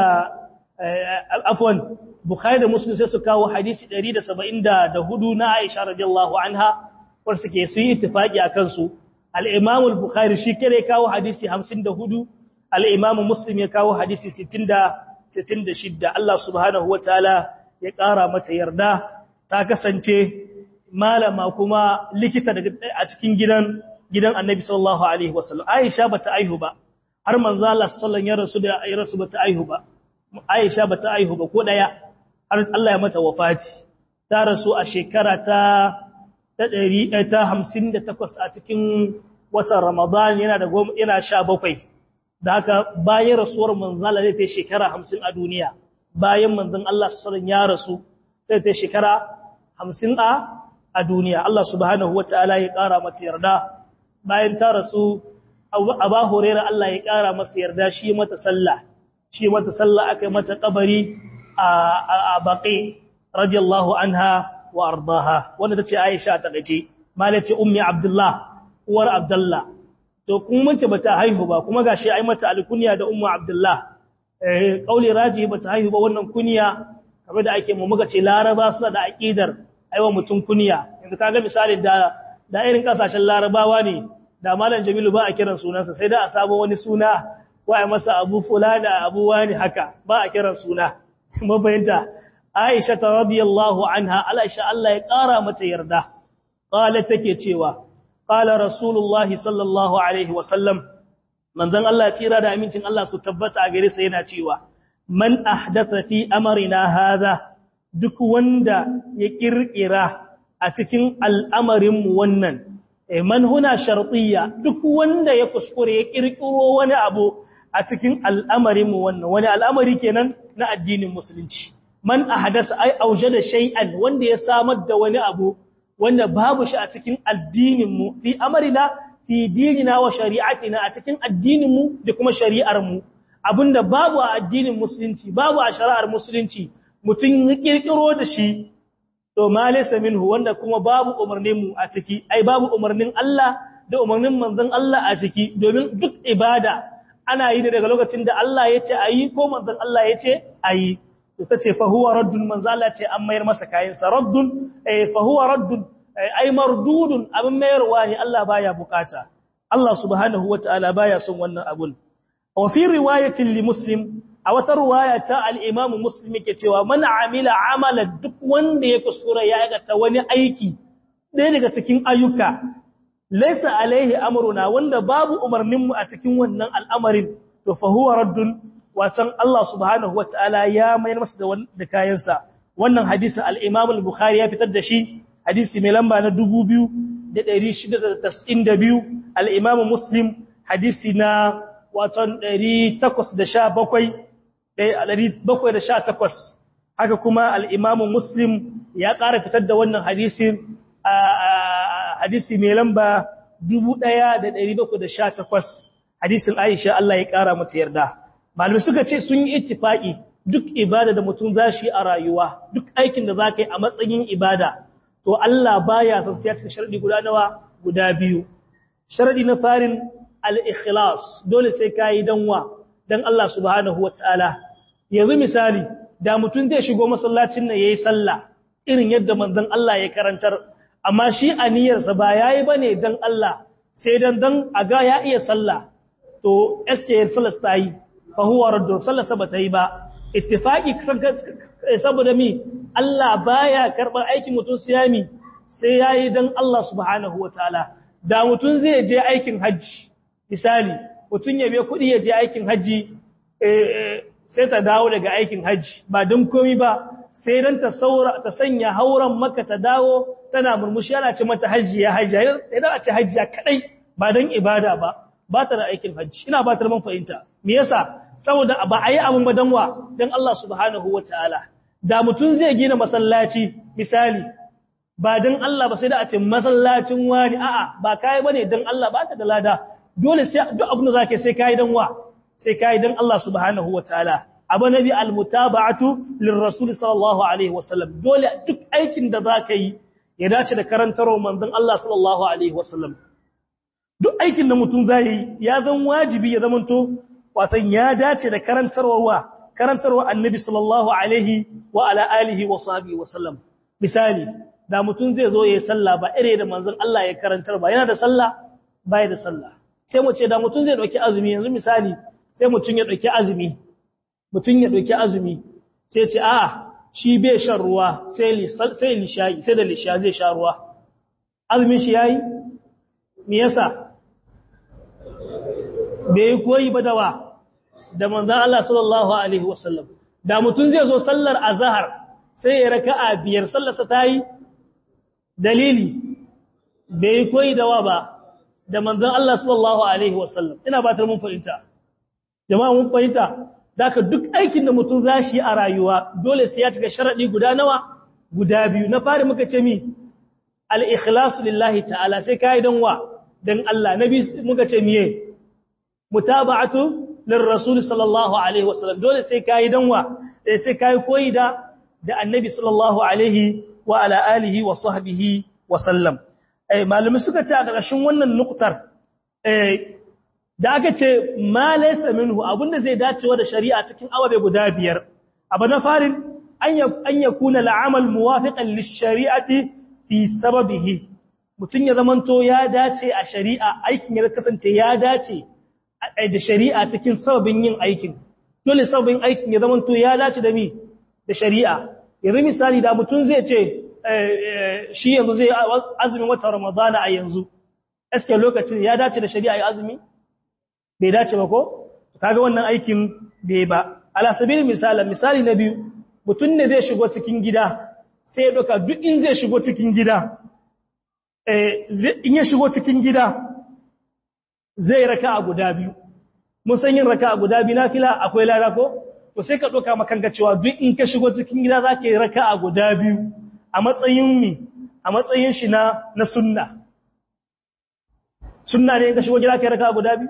afwan Bukhari da Muslim sai su kawo hadisi 174 na Aisha radiyallahu anha wanda suke su yi ittifaki akan su al-Imam al-Bukhari shi kare kawo hadisi 54 al-Imam Muslim ya kawo hadisi 60 66 Allah subhanahu wataala ya ƙara mata yarda ta kasance malama kuma likita daga a cikin gidan gidan Annabi sallallahu alaihi wasallam Aisha bata aihu ba har manzo Allah sallallahu alaihi wasallam ya rasu da ya rasu bata aihu ba Aisha bata aihu ba ko daya har Allah ya mata wafati ta rasu a shekara ta ta 158 a cikin watan Ramadan yana da yana 17 da haka bayan rasuwar manzon Allah zai shekara 50 a duniya bayan manzon Allah sallallahu ya rasu sai ta shekara 50 a a duniya Allah subhanahu wataala ya kara mata yarda bayan ta rasu Aba Hurairah Allah ya kara masa yarda shi mata sallah shi mata sallah aka mata kabari a baƙi radiyallahu anha wa ardaha wanda tace Aisha ta gaje malace ummi Abdullah uwar Abdullah to kuma mace bata haihu ba kuma gashi ai mata alkunya da ummu Abdullah eh kauli raji bata haihu ba wannan kunya kamar da ake mu muka ce Laraba suna da aqidar aiwa mutum kunya yanzu kaga misali da da irin kasashen Larabawa ne da malam Jamilu ba a kiran sunansa sai da a samu wani suna wa masa abu fulana abu wani haka ba a kiran suna mabayanta Aisha ta radiyallahu anha Aisha Allah ya ƙara mata yarda qala take cewa qala rasulullah sallallahu alaihi wasallam manzon Allah tsira da amincin Allah su tabbata a gare sa yana cewa man ahdatha fi amrina hadha duk wanda ya kirkira a cikin al'amarin mu wannan man huna shartiyya duk wanda ya kuskure ya kirkiro wani abu a cikin al'amarin mu wannan wani al'amari kenan na addinin musulunci man ahdasa ai aujada shay'an wanda ya samar da wani abu wanda babu shi a cikin addinin mu fi amarina fi dinina wa shari'atina a cikin addinin mu da kuma shari'ar mu abinda babu a addinin musulunci babu a shari'ar musulunci mutun ya kirkiro da shi to ma laysa minhu wanda kuma babu umarnin mu a ciki ai babu umarnin Allah da umarnin manzon Allah a ciki domin duk ibada ana yi daga lokacin da Allah ya ce ayi ko manzon Allah ya ce ayi to tace fa huwa raddun manzon Allah ce an mayar masa kayan sa raddun eh fa huwa raddun ai mardudun abin mayarwa ne Allah baya bukata Allah subhanahu wataala baya son wannan abun wa fi riwayatin li muslim a wata riwaya ta al-imam muslim yake cewa man amila amala duk wanda ya kusura ya aikata wani aiki ɗaya daga cikin ayyuka laysa alaihi amruna wanda babu umarnin mu a cikin wannan al'amarin to fa huwa raddun watan Allah subhanahu wataala ya mayar masa da da kayansa wannan hadisin al-imam al-bukhari ya fitar da shi hadisi mai lamba na 2692 al-imam muslim hadisi na watan 817 haka kuma al-imam muslim ya ƙara fitar da wannan hadisin hadisi mai lamba 1718 hadisin Aisha Allah ya ƙara mata yarda malamai suka ce sun yi ittifaki duk ibada da mutum zashi a rayuwa duk aikin da zaka yi a matsayin ibada to Allah baya son sai ya cika sharadi guda nawa guda biyu sharadi na farin al-ikhlas dole sai kai danwa dan Allah subhanahu wataala yanzu misali da mutum zai shigo masallacin nan yayi sallah irin yadda manzon Allah ya karantar amma shi aniyarsa ba yayi bane dan Allah sai dan dan aga ya iya sallah to SKR sallah tayi fa huwa raddu sallah ba ta yi ba ittifaqi saboda mi Allah baya karɓar aikin mutum siyami sai yayi dan Allah subhanahu wataala da mutum zai je aikin haji misali mutum ya biya kuɗi ya je aikin haji sai ta dawo daga aikin haji ba don komi ba sai dan ta saura ta sanya hauran maka ta dawo tana murmushi ana ce mata hajjiya hajjiya idan a ce hajjiya kadai ba dan ibada ba ba ta da aikin hajji ina ba ta man fahimta me yasa saboda ba a yi abin ba dan wa dan Allah subhanahu wataala da mutum zai gina masallaci misali ba dan Allah ba sai da a ce masallacin wani a'a ba kai bane dan Allah ba ta da lada dole sai duk abin da zaka sai kai dan wa sai kai dan Allah subhanahu wataala abu nabi almutaba'atu lirrasul sallallahu alaihi wasallam dole duk aikin da zaka yi ya dace da karantarwar manzon Allah sallallahu alaihi wasallam duk aikin da mutum zai yi ya zan wajibi ya zamanto watan ya dace da karantarwar wa karantarwar annabi sallallahu alaihi wa ala alihi wa sahbihi wasallam misali da mutum zai zo yayin sallah ba ire da manzon Allah ya karantar ba yana da sallah bai da sallah sai mu ce da mutum zai dauki azumi yanzu misali sai mutum ya dauki azumi mutum ya ɗauki azumi sai ce a shi bai shan ruwa sai lishayi sai da lisha zai sha ruwa azumin shi yayi me yasa bai koyi ba dawa da manzon Allah sallallahu alaihi wasallam da mutum zai zo sallar azhar sai ya raka'a biyar sallarsa tayi dalili bai koyi dawa ba da manzon Allah sallallahu alaihi wasallam ina ba ta mun fahimta jama'a mun fahimta Daka duk aikin da mutum za shi a rayuwa dole sai ya cika sharaɗi guda nawa guda biyu na fari muka ce mi al-ikhlasu lillahi ta'ala sai kai dan wa dan Allah nabi muka ce miye mutaba'atu lirrasul sallallahu alaihi wasallam dole sai kai dan wa sai kai koyi da da annabi sallallahu alaihi wa ala alihi wa sahbihi wa sallam eh malumi suka ce a ƙarshen wannan nuktar eh da aka ce ma laysa minhu abinda zai dacewa da shari'a cikin awabe guda biyar abu na farin an yakuna al'amal muwafiqan lish-shari'ati fi sababihi mutun ya zamanto ya dace a shari'a aikin ya kasance ya dace da shari'a cikin sababin yin aikin dole sababin aikin ya zamanto ya dace da mi da shari'a yanzu misali da mutun zai ce shi yanzu zai azumin watan ramadana a yanzu eske lokacin ya dace da shari'a ya azumi bai dace ba ko kaga wannan aikin bai ba ala sabil misala misali na biyu mutun ne zai shigo cikin gida sai ya doka duk in zai shigo cikin gida eh in ya shigo cikin gida zai raka'a guda biyu mun san yin raka'a guda biyu nafila akwai lada ko to sai ka doka makanka cewa duk in ka shigo cikin gida zaka yi raka'a guda biyu a matsayin mi a matsayin shi na na sunna sunna ne in ka shigo gida kai raka'a guda biyu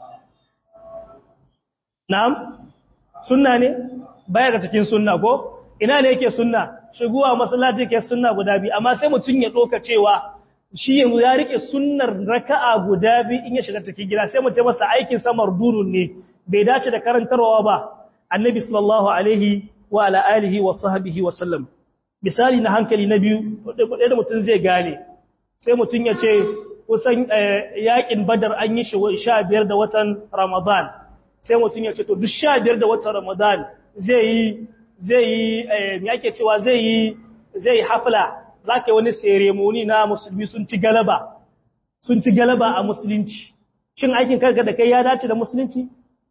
Na'am, sunna ne, baya ga cikin sunna ko, ina ne yake sunna, shigowa masallaci ke sunna guda biyu, amma sai mutum ya ɗoka cewa shi yanzu ya rike sunnar raka'a guda biyu in ya shiga cikin gida, sai mutum masa aikin samar durun ne, bai dace da karantarwa ba, annabi sallallahu alaihi wa ala alihi wa sahbihi wa sallam. Misali na hankali na biyu, ɗaya da mutum zai gane, sai mutum ya ce, kusan yaƙin badar an yi shi sha biyar da watan Ramadan. sai mutum ya ce to duk sha biyar da watan ramadan zai yi zai yi me ake cewa zai yi zai hafla za ka yi wani ceremony na musulmi sun ci galaba sun ci galaba a musulunci shin aikin karka da kai ya dace da musulunci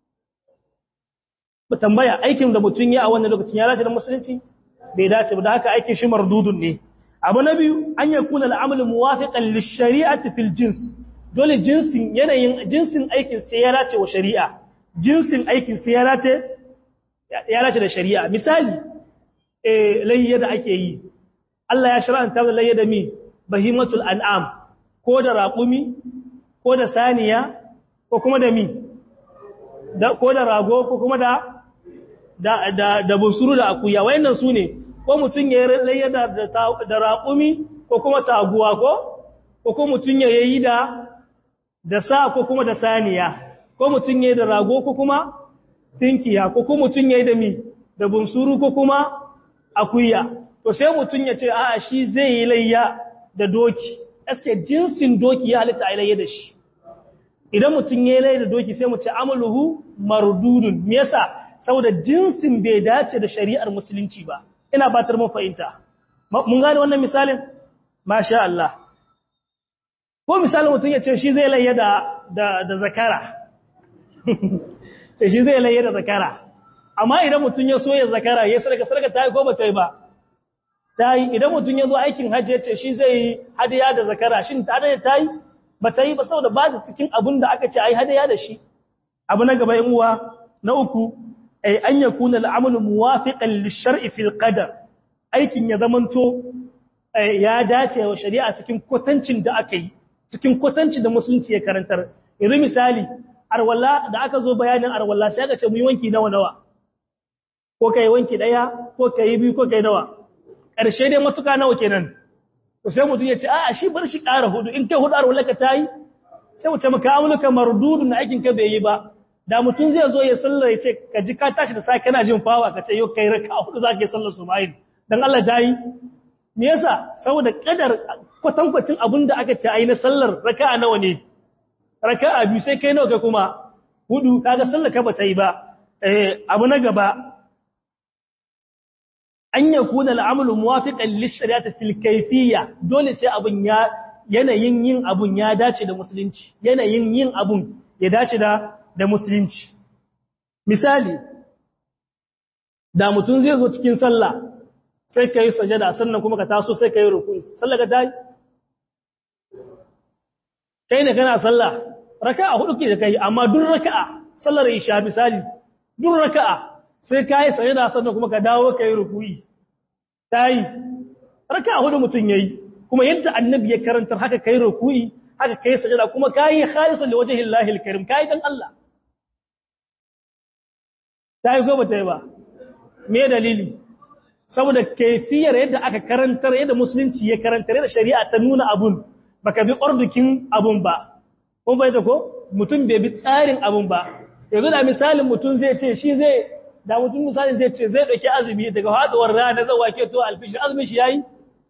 ba tambaya aikin da mutum ya a wannan lokacin ya dace da musulunci bai dace ba da haka aikin shi mardudun ne abu na biyu an yakuna al'amalu muwafiqan lish-shari'ati fil jins dole jinsin yanayin jinsin aikin sai ya dace wa shari'a jinsin aikin sai ya dace da shari'a misali eh layya da ake yi Allah ya shar'anta da layya da mi bahimatul an'am ko da raqumi ko da saniya ko kuma da mi da ko da rago ko kuma da da da, da busuru da akuya wayannan su ne ko mutun ya layya da da raqumi ko kuma taguwa ko ko kuma mutun ya yi da da sa ko kuma da saniya ko mutum ya yi da rago ko kuma tinkiya ko kuma mutum ya yi da mi da bunsuru ko kuma akuya to sai mutum ya ce a'a shi zai yi layya da doki aske jinsin doki ya halitta a layya da shi idan mutum ya yi layya da doki sai mu ce amaluhu mardudun me yasa saboda jinsin bai dace da shari'ar musulunci ba ina batar mun fahimta mun gane wannan misalin masha Allah ko misalin mutum ya ce shi zai layya da da zakara sai shi zai laye da zakara amma idan mutum ya soya zakara ya sarka sarka ta yi ko ba ta yi ba tayi idan mutun yazo aikin hajji yace shi zai yi hadiya da zakara shin ta da tayi ba tayi ba saboda ba da cikin abun da aka ce ai hadiya da shi abu na gaba yan uwa na uku ay an yakuna al'amalu muwafiqan lish-shar'i fil qadar aikin ya zamanto ya dace wa shari'a cikin kwatancin da aka yi cikin kwatancin da musulunci ya karantar yanzu misali arwalla da aka zo bayanin arwalla sai aka ce mu yi wanki nawa nawa ko kai wanki daya ko kai biyu ko kai nawa ƙarshe dai matuka nawa kenan to sai mutum ya ce a'a shi bar shi ƙara hudu in kai hudu arwalla ka tayi sai mu ce maka amuluka mardudun aikin ka bai yi ba da mutum zai zo ya sallar ya ce ka ji ka tashi da sai kana jin fawa ka ce yau kai raka hudu zaka yi sallar subahin dan Allah tayi me yasa saboda kadar kwatankwacin abin da aka ce ayi na sallar raka'a nawa ne raka'a biyu sai kai nawa ka kuma hudu kaga sallar ka bata yi ba eh abu na gaba an yakuna al'amalu muwafiqan lish-shari'ati fil kayfiyya dole sai abun ya yanayin yin abun ya dace da musulunci yanayin yin abun ya dace da da musulunci misali da mutum zai zo cikin sallah sai ka yi sajada sannan kuma ka taso sai ka yi rukuni sallah ka tayi kai ne kana sallah raka'a hudu ke da kai amma duk raka'a sallar isha misali duk raka'a sai ka yi sajada sannan kuma ka dawo ka yi rukuni tayi raka'a hudu mutum yayi kuma yadda annabi ya karantar haka kai rukuni haka kai sajada kuma kai khalisan li wajhi Allah al-karim kai dan Allah tayi ko bata yi ba me dalili saboda kaifiyar yadda aka karantar yadda musulunci ya karantar yadda shari'a ta nuna abun baka bi ordukin abun ba kun bai ko mutum bai bi tsarin abun ba yanzu da misalin mutum zai ce shi zai da mutum misalin zai ce zai dauki azumi daga haduwar rana zai wake to alfishi azumi shi yayi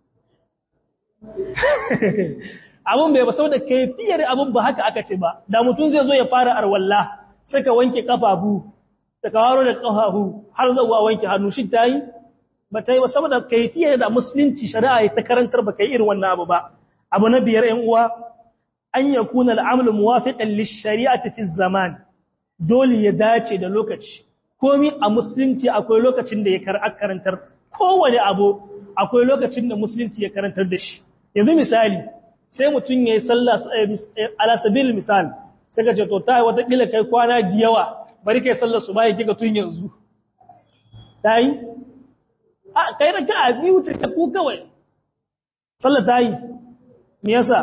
abun bai ba saboda kaifiyar abun ba haka aka ce ba da mutum zai zo ya fara arwalla sai ka wanke kafafu da kawaro da kafafu har zuwa wanke hannu shi tayi ba ta yi ba saboda kaifiyar da musulunci shari'a ta karantar ba kai irin wannan abu ba abu na biyar 'yan uwa an yakuna al'amalu muwafiqan lish-shari'ati fi zaman dole ya dace da lokaci komi a musulunci akwai lokacin da ya karantar kowane abu akwai lokacin da musulunci ya karantar da shi yanzu misali sai mutum ya yi sallah alasabil misal sai ka ce to ta wata kila kai kwana da yawa bari kai sallar su bai kika tun yanzu ta yi a kai da ka biyu ce ta ku kawai sallar ta yi me yasa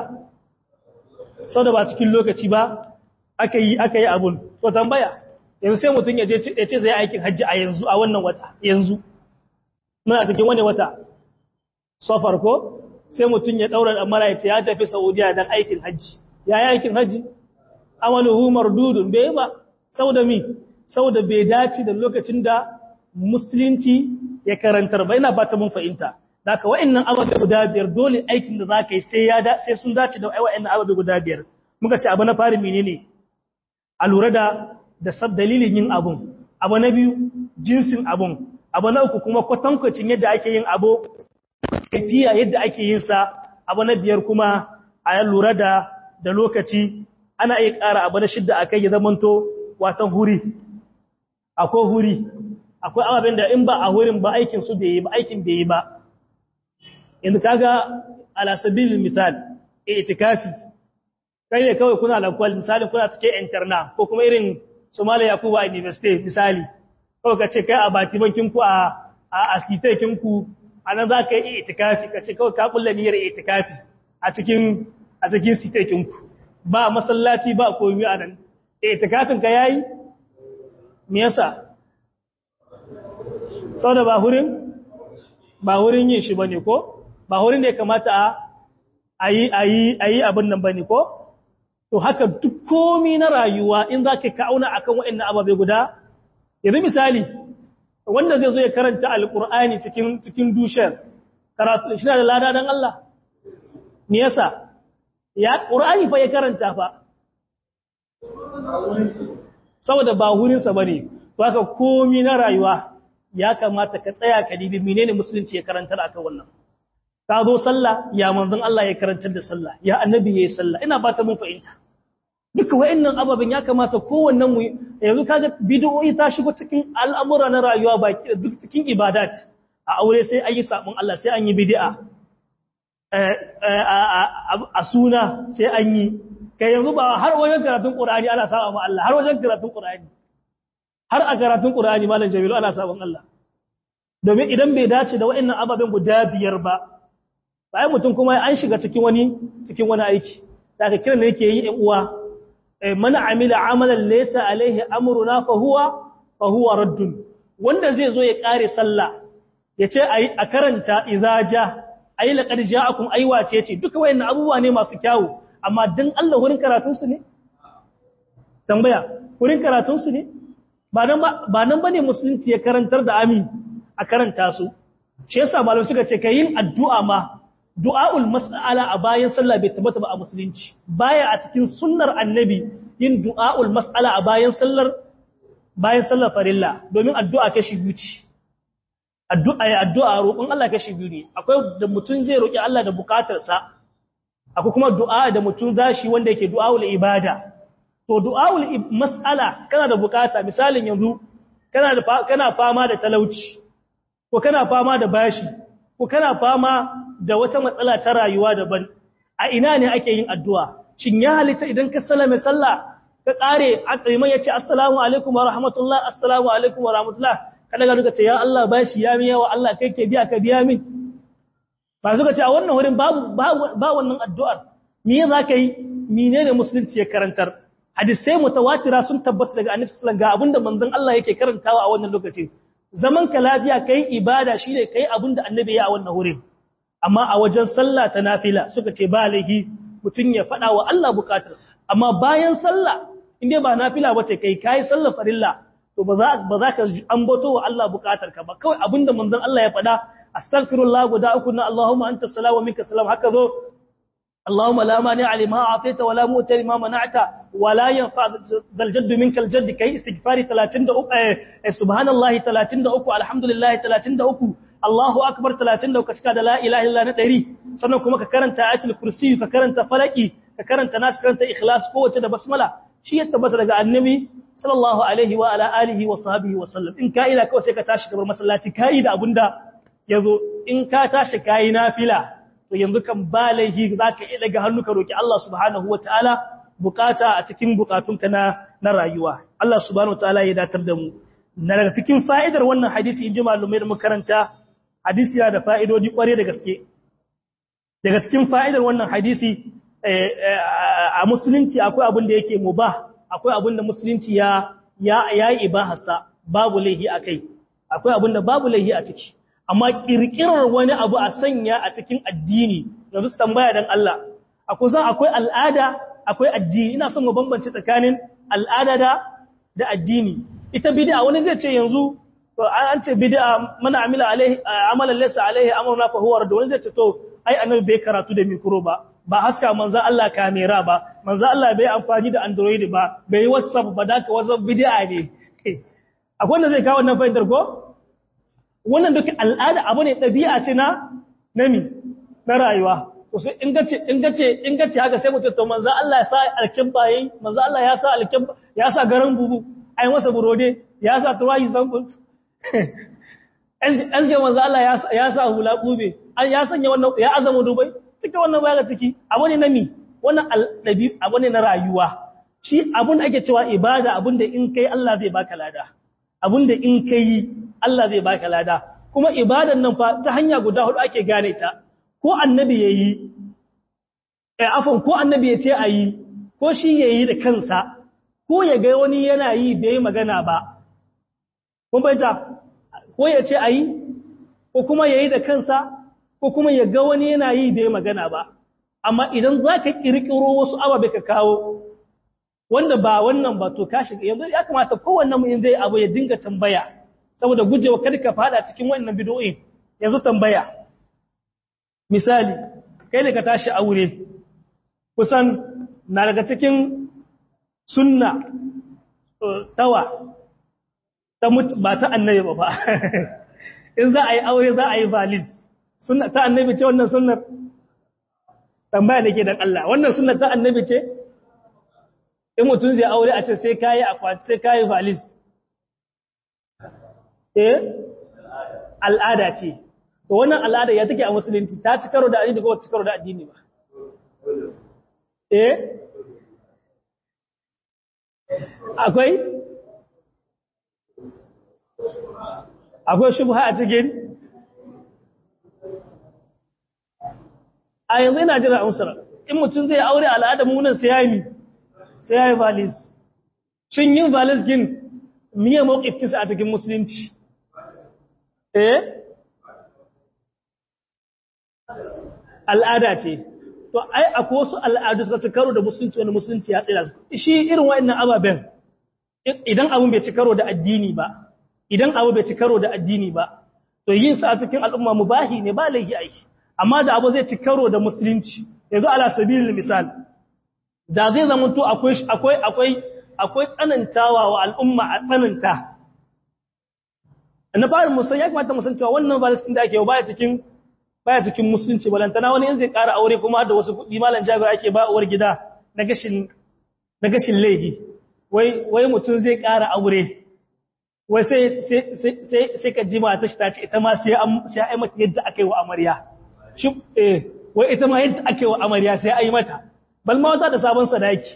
sau da ba cikin lokaci ba aka yi aka yi abun to tambaya yanzu sai mutum ya ce zai aikin hajji a yanzu a wannan wata yanzu muna cikin wani wata safar ko sai mutum ya daura da mara ya tafi saudiya don aikin hajji ya yi aikin hajji amaluhu mardudun bai ba saboda mi saboda bai dace da lokacin da musulunci ya karantar ba ina ba ta mun fahimta da ka wa'annan ababe guda biyar dole aikin da za ka yi sai sai sun dace da wa'annan ababe guda biyar muka ce abu na fari menene a lura da da sab dalilin yin abun abu na biyu jinsin abun abu na uku kuma kwatankwacin yadda ake yin abu kafiya yadda ake yin sa abu na biyar kuma a lura da da lokaci ana iya ƙara abu na shidda akai ya zamanto watan huri akwai huri akwai ababen da in ba a hurin ba aikin su bai yi ba aikin bai yi ba yanzu kaga ala sabilil misal itikafi kai ne kawai kuna lakwal misali kuna cike interna ko kuma irin Somalia Yakubu a University misali kawai ka ce kai a bati bankin ku a a asitekin ku anan za ka yi itikafi ka ce kawai ka kulla niyyar itikafi a cikin a cikin sitekin ku ba masallaci ba komai a nan itikafin ka yayi me yasa saboda ba hurin ba hurin yin shi bane ko ba hurin da ya kamata a ayi ayi ayi abin nan bane ko to haka duk komi na rayuwa in za ka ka'auna a kan waɗannan ababe guda yanzu misali wanda zai zo ya karanta alƙur'ani cikin dushar karatu shi da lada don Allah me yasa ya ƙur'ani fa ya karanta fa saboda ba hurinsa ba ne to haka komi na rayuwa ya kamata ka tsaya ka dibi menene musulunci ya karantar akan wannan ka zo sallah ya manzon Allah ya karantar da sallah ya annabi yayi sallah ina ba ta mun fahimta duka wayannan ababen ya kamata kowannen mu yanzu kaga bid'o'i ta shigo cikin al'amura na rayuwa baki da duk cikin ibadat a aure sai an yi sabon Allah sai an yi bid'a a suna sai an yi kai yanzu ba har wajen karatun Qur'ani ana saba ma Allah har wajen karatun Qur'ani har a karatun Qur'ani malam Jamilu ana sabon Allah domin idan bai dace da waɗannan ababen guda biyar ba bayan mutum kuma an shiga cikin wani cikin wani aiki da aka kiran da yake yi ɗan uwa mana amila amalan laysa alaihi amruna fa huwa fa huwa raddun wanda zai zo ya kare sallah yace ayi a karanta idza ja ayi laqad ja'akum aywace ce duka wayannan abubuwa ne masu kyawu amma dan Allah wurin karatun su ne tambaya wurin karatun su ne ba nan ba nan bane musulunci ya karantar da amin a karanta su shi yasa malamai suka ce kayin addu'a ma du'a'ul mas'ala a bayan sallah bai tabbata ba a musulunci baya a cikin sunnar annabi yin du'a'ul mas'ala a bayan sallar bayan sallar farilla domin addu'a kashi biyu ce addu'a ya addu'a roƙon Allah kashi biyu ne akwai da mutum zai roƙi Allah da bukatarsa akwai kuma du'a da mutum zashi wanda yake du'a'ul ibada to du'a'ul mas'ala kana da bukata misalin yanzu kana da kana fama da talauci ko kana fama da bashi ko kana fama da wata matsala ta rayuwa daban a ina ne ake yin addu'a shin ya halitta idan ka sallame sallah ka kare akaiman yace assalamu alaikum wa rahmatullah assalamu alaikum wa rahmatullah kada ga duka ce ya Allah bashi ya miya wa Allah kai ke biya ka biya min ba suka ce a wannan wurin babu ba wannan addu'ar me za ka yi menene musulunci ya karantar hadisai mutawatira sun tabbata daga annabi sallallahu alaihi wasallam ga abinda manzon Allah yake karantawa a wannan lokacin zaman ka lafiya kai ibada shine kai abinda annabi ya a wannan wurin amma a wajen sallah ta nafila suka ce ba laihi mutun ya fada wa Allah bukatarsa amma bayan sallah inde ba nafila bace kai kai sallar farilla to ba za ba za ka ambato wa Allah bukatarka ba kawai abinda manzon Allah ya fada astaghfirullah guda uku na Allahumma anta salam wa minka salam haka zo اللهم لا مانع لما اعطيت ولا مؤتي لما منعت ولا ينفع ذا الجد منك الجد كي استغفار 33 سبحان الله 33 الحمد لله 33 Allahu akbar 33 ka cika da la ilaha illa na 100 sannan kuma ka karanta ayatul kursi ka karanta falaki ka karanta nas karanta ikhlas ko wace da basmala shi ya tabbata daga annabi sallallahu alaihi wa ala alihi wa sahbihi wa sallam in ka ila kawai sai ka tashi gabar masallaci kai da abunda yazo in ka tashi kai nafila to yanzu kan ba laihi za ka iya daga hannu ka roki Allah subhanahu wa ta'ala bukata a cikin bukatunka na na rayuwa Allah subhanahu wa ta'ala ya datar da mu na daga cikin fa'idar wannan hadisi in ji malumai da makaranta hadisi yana da fa'idodi kware da gaske daga cikin fa'idar wannan hadisi a musulunci akwai abin da yake mubah akwai abin da musulunci ya ya yi ibahasa babu laihi akai akwai abin da babu laihi a ciki amma kirkirar wani abu a sanya a cikin addini yanzu su tambaya dan Allah akwai zan akwai al'ada akwai addini ina son mu bambance tsakanin al'ada da da addini ita bid'a wani zai ce yanzu to an ce bid'a mana amila alaihi amalan laysa alaihi amruna fa huwa rad wani zai ce to ai annabi bai karatu da mikro ba ba haska manzo Allah kamera ba manzo Allah bai amfani da android ba bai whatsapp ba da ka whatsapp bid'a ne akwai wanda zai kawo wannan fa'idar ko wannan duk al'ada abu ne ɗabi'a ce na nami na rayuwa wasu in gace in gace in gace haka sai mutum to manzo Allah ya sa alkibba yayi manzo Allah ya sa alkibba ya sa garan bubu ai masa burode ya sa tuwayi zambul azge manzo Allah ya sa hula kube ya sanya wannan ya azama dubai duka wannan baya ciki abu ne nami wannan aldabi abu ne na rayuwa shi abun da ake cewa ibada abun da in kai Allah zai baka lada abun da in kai Allah zai baka lada kuma ibadan nan fa ta hanya guda hudu ake gane ta ko annabi yayi eh afan ko annabi ya ce ayi ko shi yayi da kansa ko ya ga wani yana yi bai magana ba kun bayyana ko ya ce ayi ko kuma yayi da kansa ko kuma ya ga wani yana yi bai magana ba amma idan zaka kirkiro wasu ababe ka kawo wanda ba wannan ba to ka shiga yanzu ya kamata kowanne mu in zai abu ya dinga tambaya saboda gujewa kada ka fada cikin wannan bid'o'in yanzu tambaya misali kai ne ka tashi aure kusan na daga cikin sunna tawa ta ba ta annabi ba ba in za a yi aure za a yi valis sunna ta annabi ce wannan sunnar tambaya nake dan Allah wannan sunnar ta annabi ce in mutum zai aure a ce sai kayi akwati sai kayi valis eh al'ada ce to wannan al'ada ya take a musulunci ta ci karo da addini ko ci karo da addini ba eh akwai akwai shubha a cikin a yanzu ina jira amsar in mutum zai aure al'adar munan sai yayi sai yayi valis shin yin valis gin miye mawqifin a cikin musulunci eh al'ada ce to ai akwai wasu al'adu suka ci karo da musulunci wanda musulunci ya tsira su shi irin wa'annan ababen idan abun bai ci karo da addini ba idan abu bai ci karo da addini ba to yin sa a cikin al'umma mubahi ne ba laifi aiki amma da abu zai ci karo da musulunci yanzu ala sabilil misal da zai zama to akwai akwai akwai akwai tsanantawa wa al'umma a tsananta na fara musan ya kamata musan cewa wannan balistin da ake yau baya cikin baya cikin musulunci balantana wani in zai ƙara aure kuma da wasu kuɗi malam jabir ake ba uwar gida na gashin na gashin laihi wai wai mutum zai ƙara aure wai sai sai sai sai ka ji mata shi ta ce ita ma sai an sai ai mata yadda aka yi wa amarya shi eh wai ita ma yadda aka yi wa amarya sai ai mata bal ma wata da sabon sadaki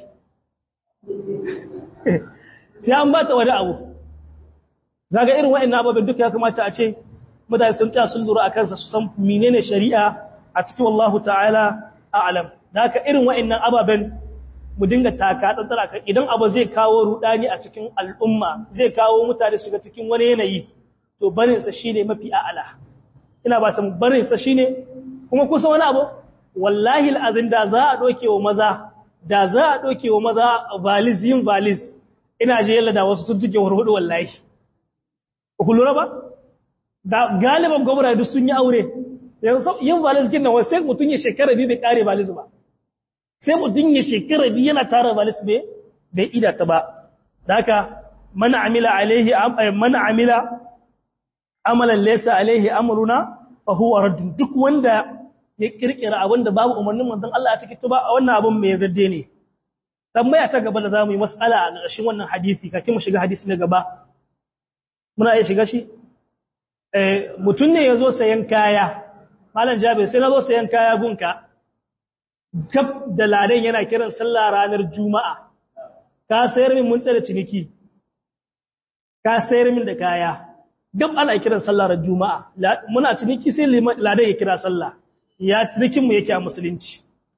sai an ba ta wani abu zaga irin wa'annan ababen duka ya kamata a ce mutane sun tsaya sun lura a kansa su san menene shari'a a cikin wallahu ta'ala a'lam da haka irin wa'annan ababen mu dinga taka tsantsara kan idan abu zai kawo rudani a cikin al'umma zai kawo mutane shiga cikin wani yanayi to barin sa shine mafi a'ala ina ba san barin sa shine kuma kusa wani abu wallahi al'azin da za a doke wa maza da za a doke wa maza valiz yin valiz ina je yalla da wasu sun jike warhudu wallahi ku lura ba da galiban gwamna duk sun yi aure yin valis gina wasu sai mutum ya shekara biyu bai kare valis ba sai mutum ya shekara biyu yana tara valis bai bai ida ta ba da haka mana amila alaihi mana amila amalan laysa alaihi amruna fa huwa radd duk wanda ya kirkira abin da babu umarnin manzon Allah a cikin tuba wannan abin mai zadde ne tambaya ta gaba da zamu yi mas'ala a ƙarshen wannan hadisi kafin mu shiga hadisi na gaba muna iya shiga shi mutum ne ya zo sayan kaya malam jabir sai na zo sayan kaya gunka gab da ladan yana kiran sallah ranar juma'a ka sayar min mun tsare ciniki ka sayar min da kaya gab ana kiran sallah ranar juma'a muna ciniki sai ladan ya kira sallah ya cinikin mu yake a musulunci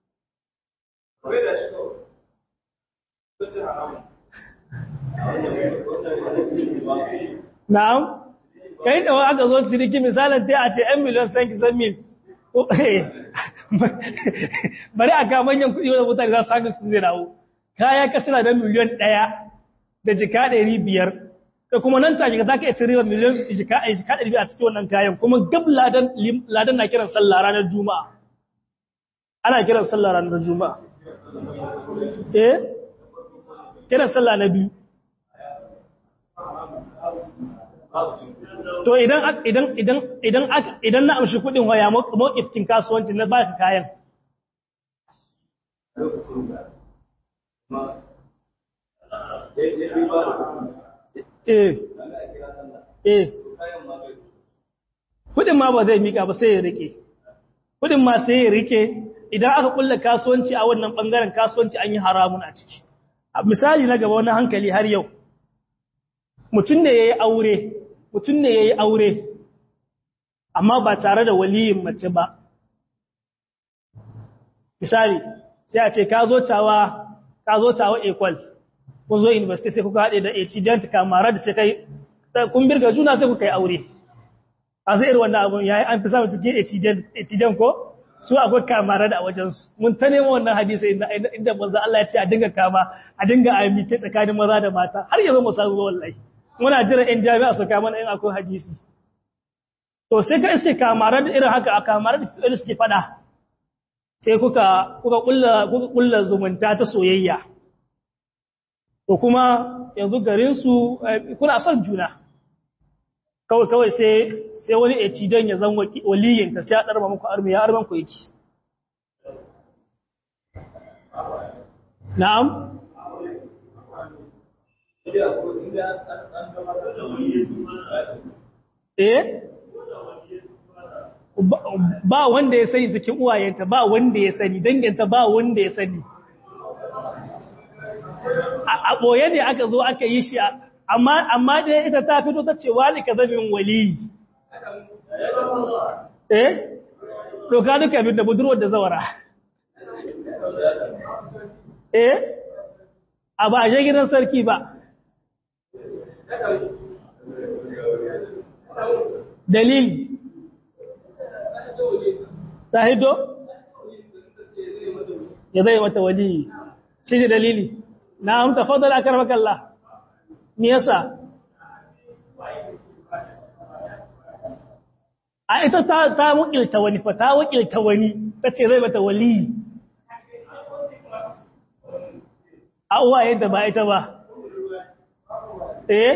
na'am kai da aka zo ciniki misalin ta a ce 'yan miliyan san kisan mil bari a ga manyan kuɗi wadda mutane za su haka su zai dawo kaya ka suna da miliyan ɗaya da jika ɗari biyar ka kuma nan take za ka iya cire miliyan jika ɗari biyar a cikin wannan kayan kuma gab ladan na kiran sallah ranar juma'a ana kiran sallah ranar juma'a eh kiran sallah na biyu to idan idan idan idan idan na amshi kudin waya mawqifin kasuwanci na baka kayan eh eh kudin ma ba zai mika ba sai ya rike kudin ma sai ya rike idan aka kulla kasuwanci a wannan bangaren kasuwanci an yi haramun a ciki misali na gaba wani hankali har yau mutum ne ya yi aure mutum ne ya yi aure amma ba tare da waliyin mace ba misali sai a ce ka zo tawa ka zo tawa equal kun zo university sai kuka haɗe da student kamara da sai kai kun birga juna sai kuka yi aure a zai irin wannan abun yayi an fi samun cikin student ko su akwai kamara da a wajensu mun ta nemo wannan hadisi inda inda manzo Allah ya ce a dinga kama a dinga amince tsakanin maza da mata har yanzu mu samu wallahi muna jira in jami'a su kama in akwai hadisi to sai ka iske kamara da irin haka a kamara da su suke fada sai kuka kuka kulla kuka kulla zumunta ta soyayya to kuma yanzu garin su kuna son juna kawai kawai sai sai wani ecidan ya zan waliyin ka sai ya darba muku armi ya arban ku yake na'am eh ba wanda ya sani cikin uwayenta ba wanda ya sani danginta ba wanda ya sani a ɓoye ne aka zo aka yi shi amma da ita ta fito ta ce wani ka zamin wali eh doka duka bin da budurwar da zawara eh a ba a gidan sarki ba dalili ta hito ya zai mata wali shi ne dalili na amta fadar a karmakalla me yasa a ita ta ta wakilta wani fa ta wakilta wani ta ce zai mata wali a uwa yadda ba ita ba eh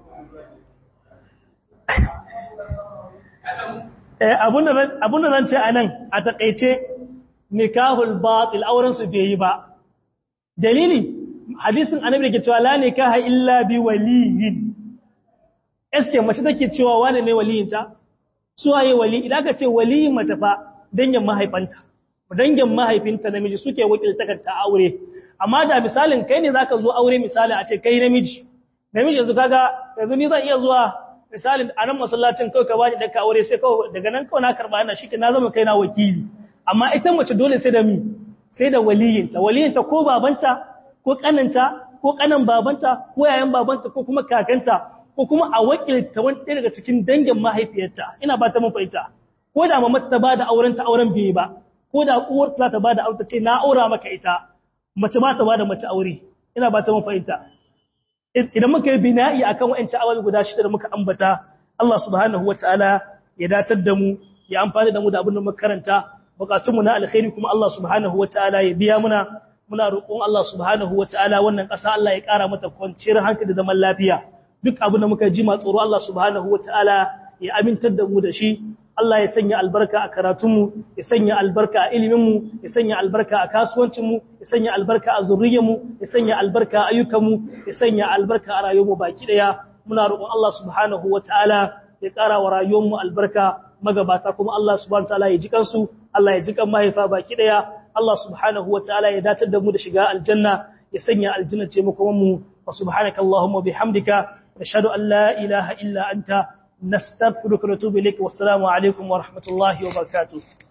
abun da zan ce a nan a taƙaice nikahul batil auren su bai yi ba dalili hadisin annabi da ke cewa la nikaha illa bi waliyin eske mace take cewa wane ne waliyinta suwaye wali idan ka ce waliyin mace fa dangin mahaifanta dangin mahaifinta namiji suke wakilta ta aure amma da misalin kai ne zaka zo aure misali a ce kai namiji namiji yanzu kaga yanzu ni zan iya zuwa misalin a nan masallacin kawai ka bani ɗanka aure sai kawai daga nan kawai na karɓa ina shi na zama kai na wakili amma ita mace dole sai da mi sai da waliyinta waliyinta ko babanta ko kananta ko kanan babanta ko yayan babanta ko kuma kakanta ko kuma a wakilta wani ɗaya daga cikin dangin mahaifiyarta ina ba ta mun fahimta ko da mamata ta bada auren ta auren bai ba ko da uwar ta ta bada aure ta ce na aura maka ita mace ba ta bada mace aure ina ba ta mun fahimta idan muka yi bina'i akan wa'ancan awal guda shida da muka ambata Allah subhanahu wataala ya datar da mu ya amfani da mu da abin da muka karanta bukatun mu na alkhairi kuma Allah subhanahu wataala ya biya muna muna roƙon Allah subhanahu wataala wannan ƙasa Allah ya ƙara mata kwanciyar hankali da zaman lafiya duk abin da muka ji ma tsoro Allah subhanahu wataala ya amintar da mu da shi Allah ya sanya albarka a karatunmu ya sanya albarka a iliminmu ya sanya albarka a kasuwancinmu ya sanya albarka a zurriyarmu ya sanya albarka a ayyukanmu ya sanya albarka a rayuwarmu baki daya muna roƙon Allah subhanahu wataala ya ƙara wa rayuwarmu albarka magabata kuma Allah subhanahu wataala ya ji kansu Allah ya ji kan mahaifa baki daya Allah subhanahu wataala ya datar da mu da shiga aljanna ya sanya aljanna ce mu kuma mu wa subhanakallahumma bihamdika nashhadu an la ilaha illa anta نستغفرك ونتوب إليك والسلام عليكم ورحمة الله وبركاته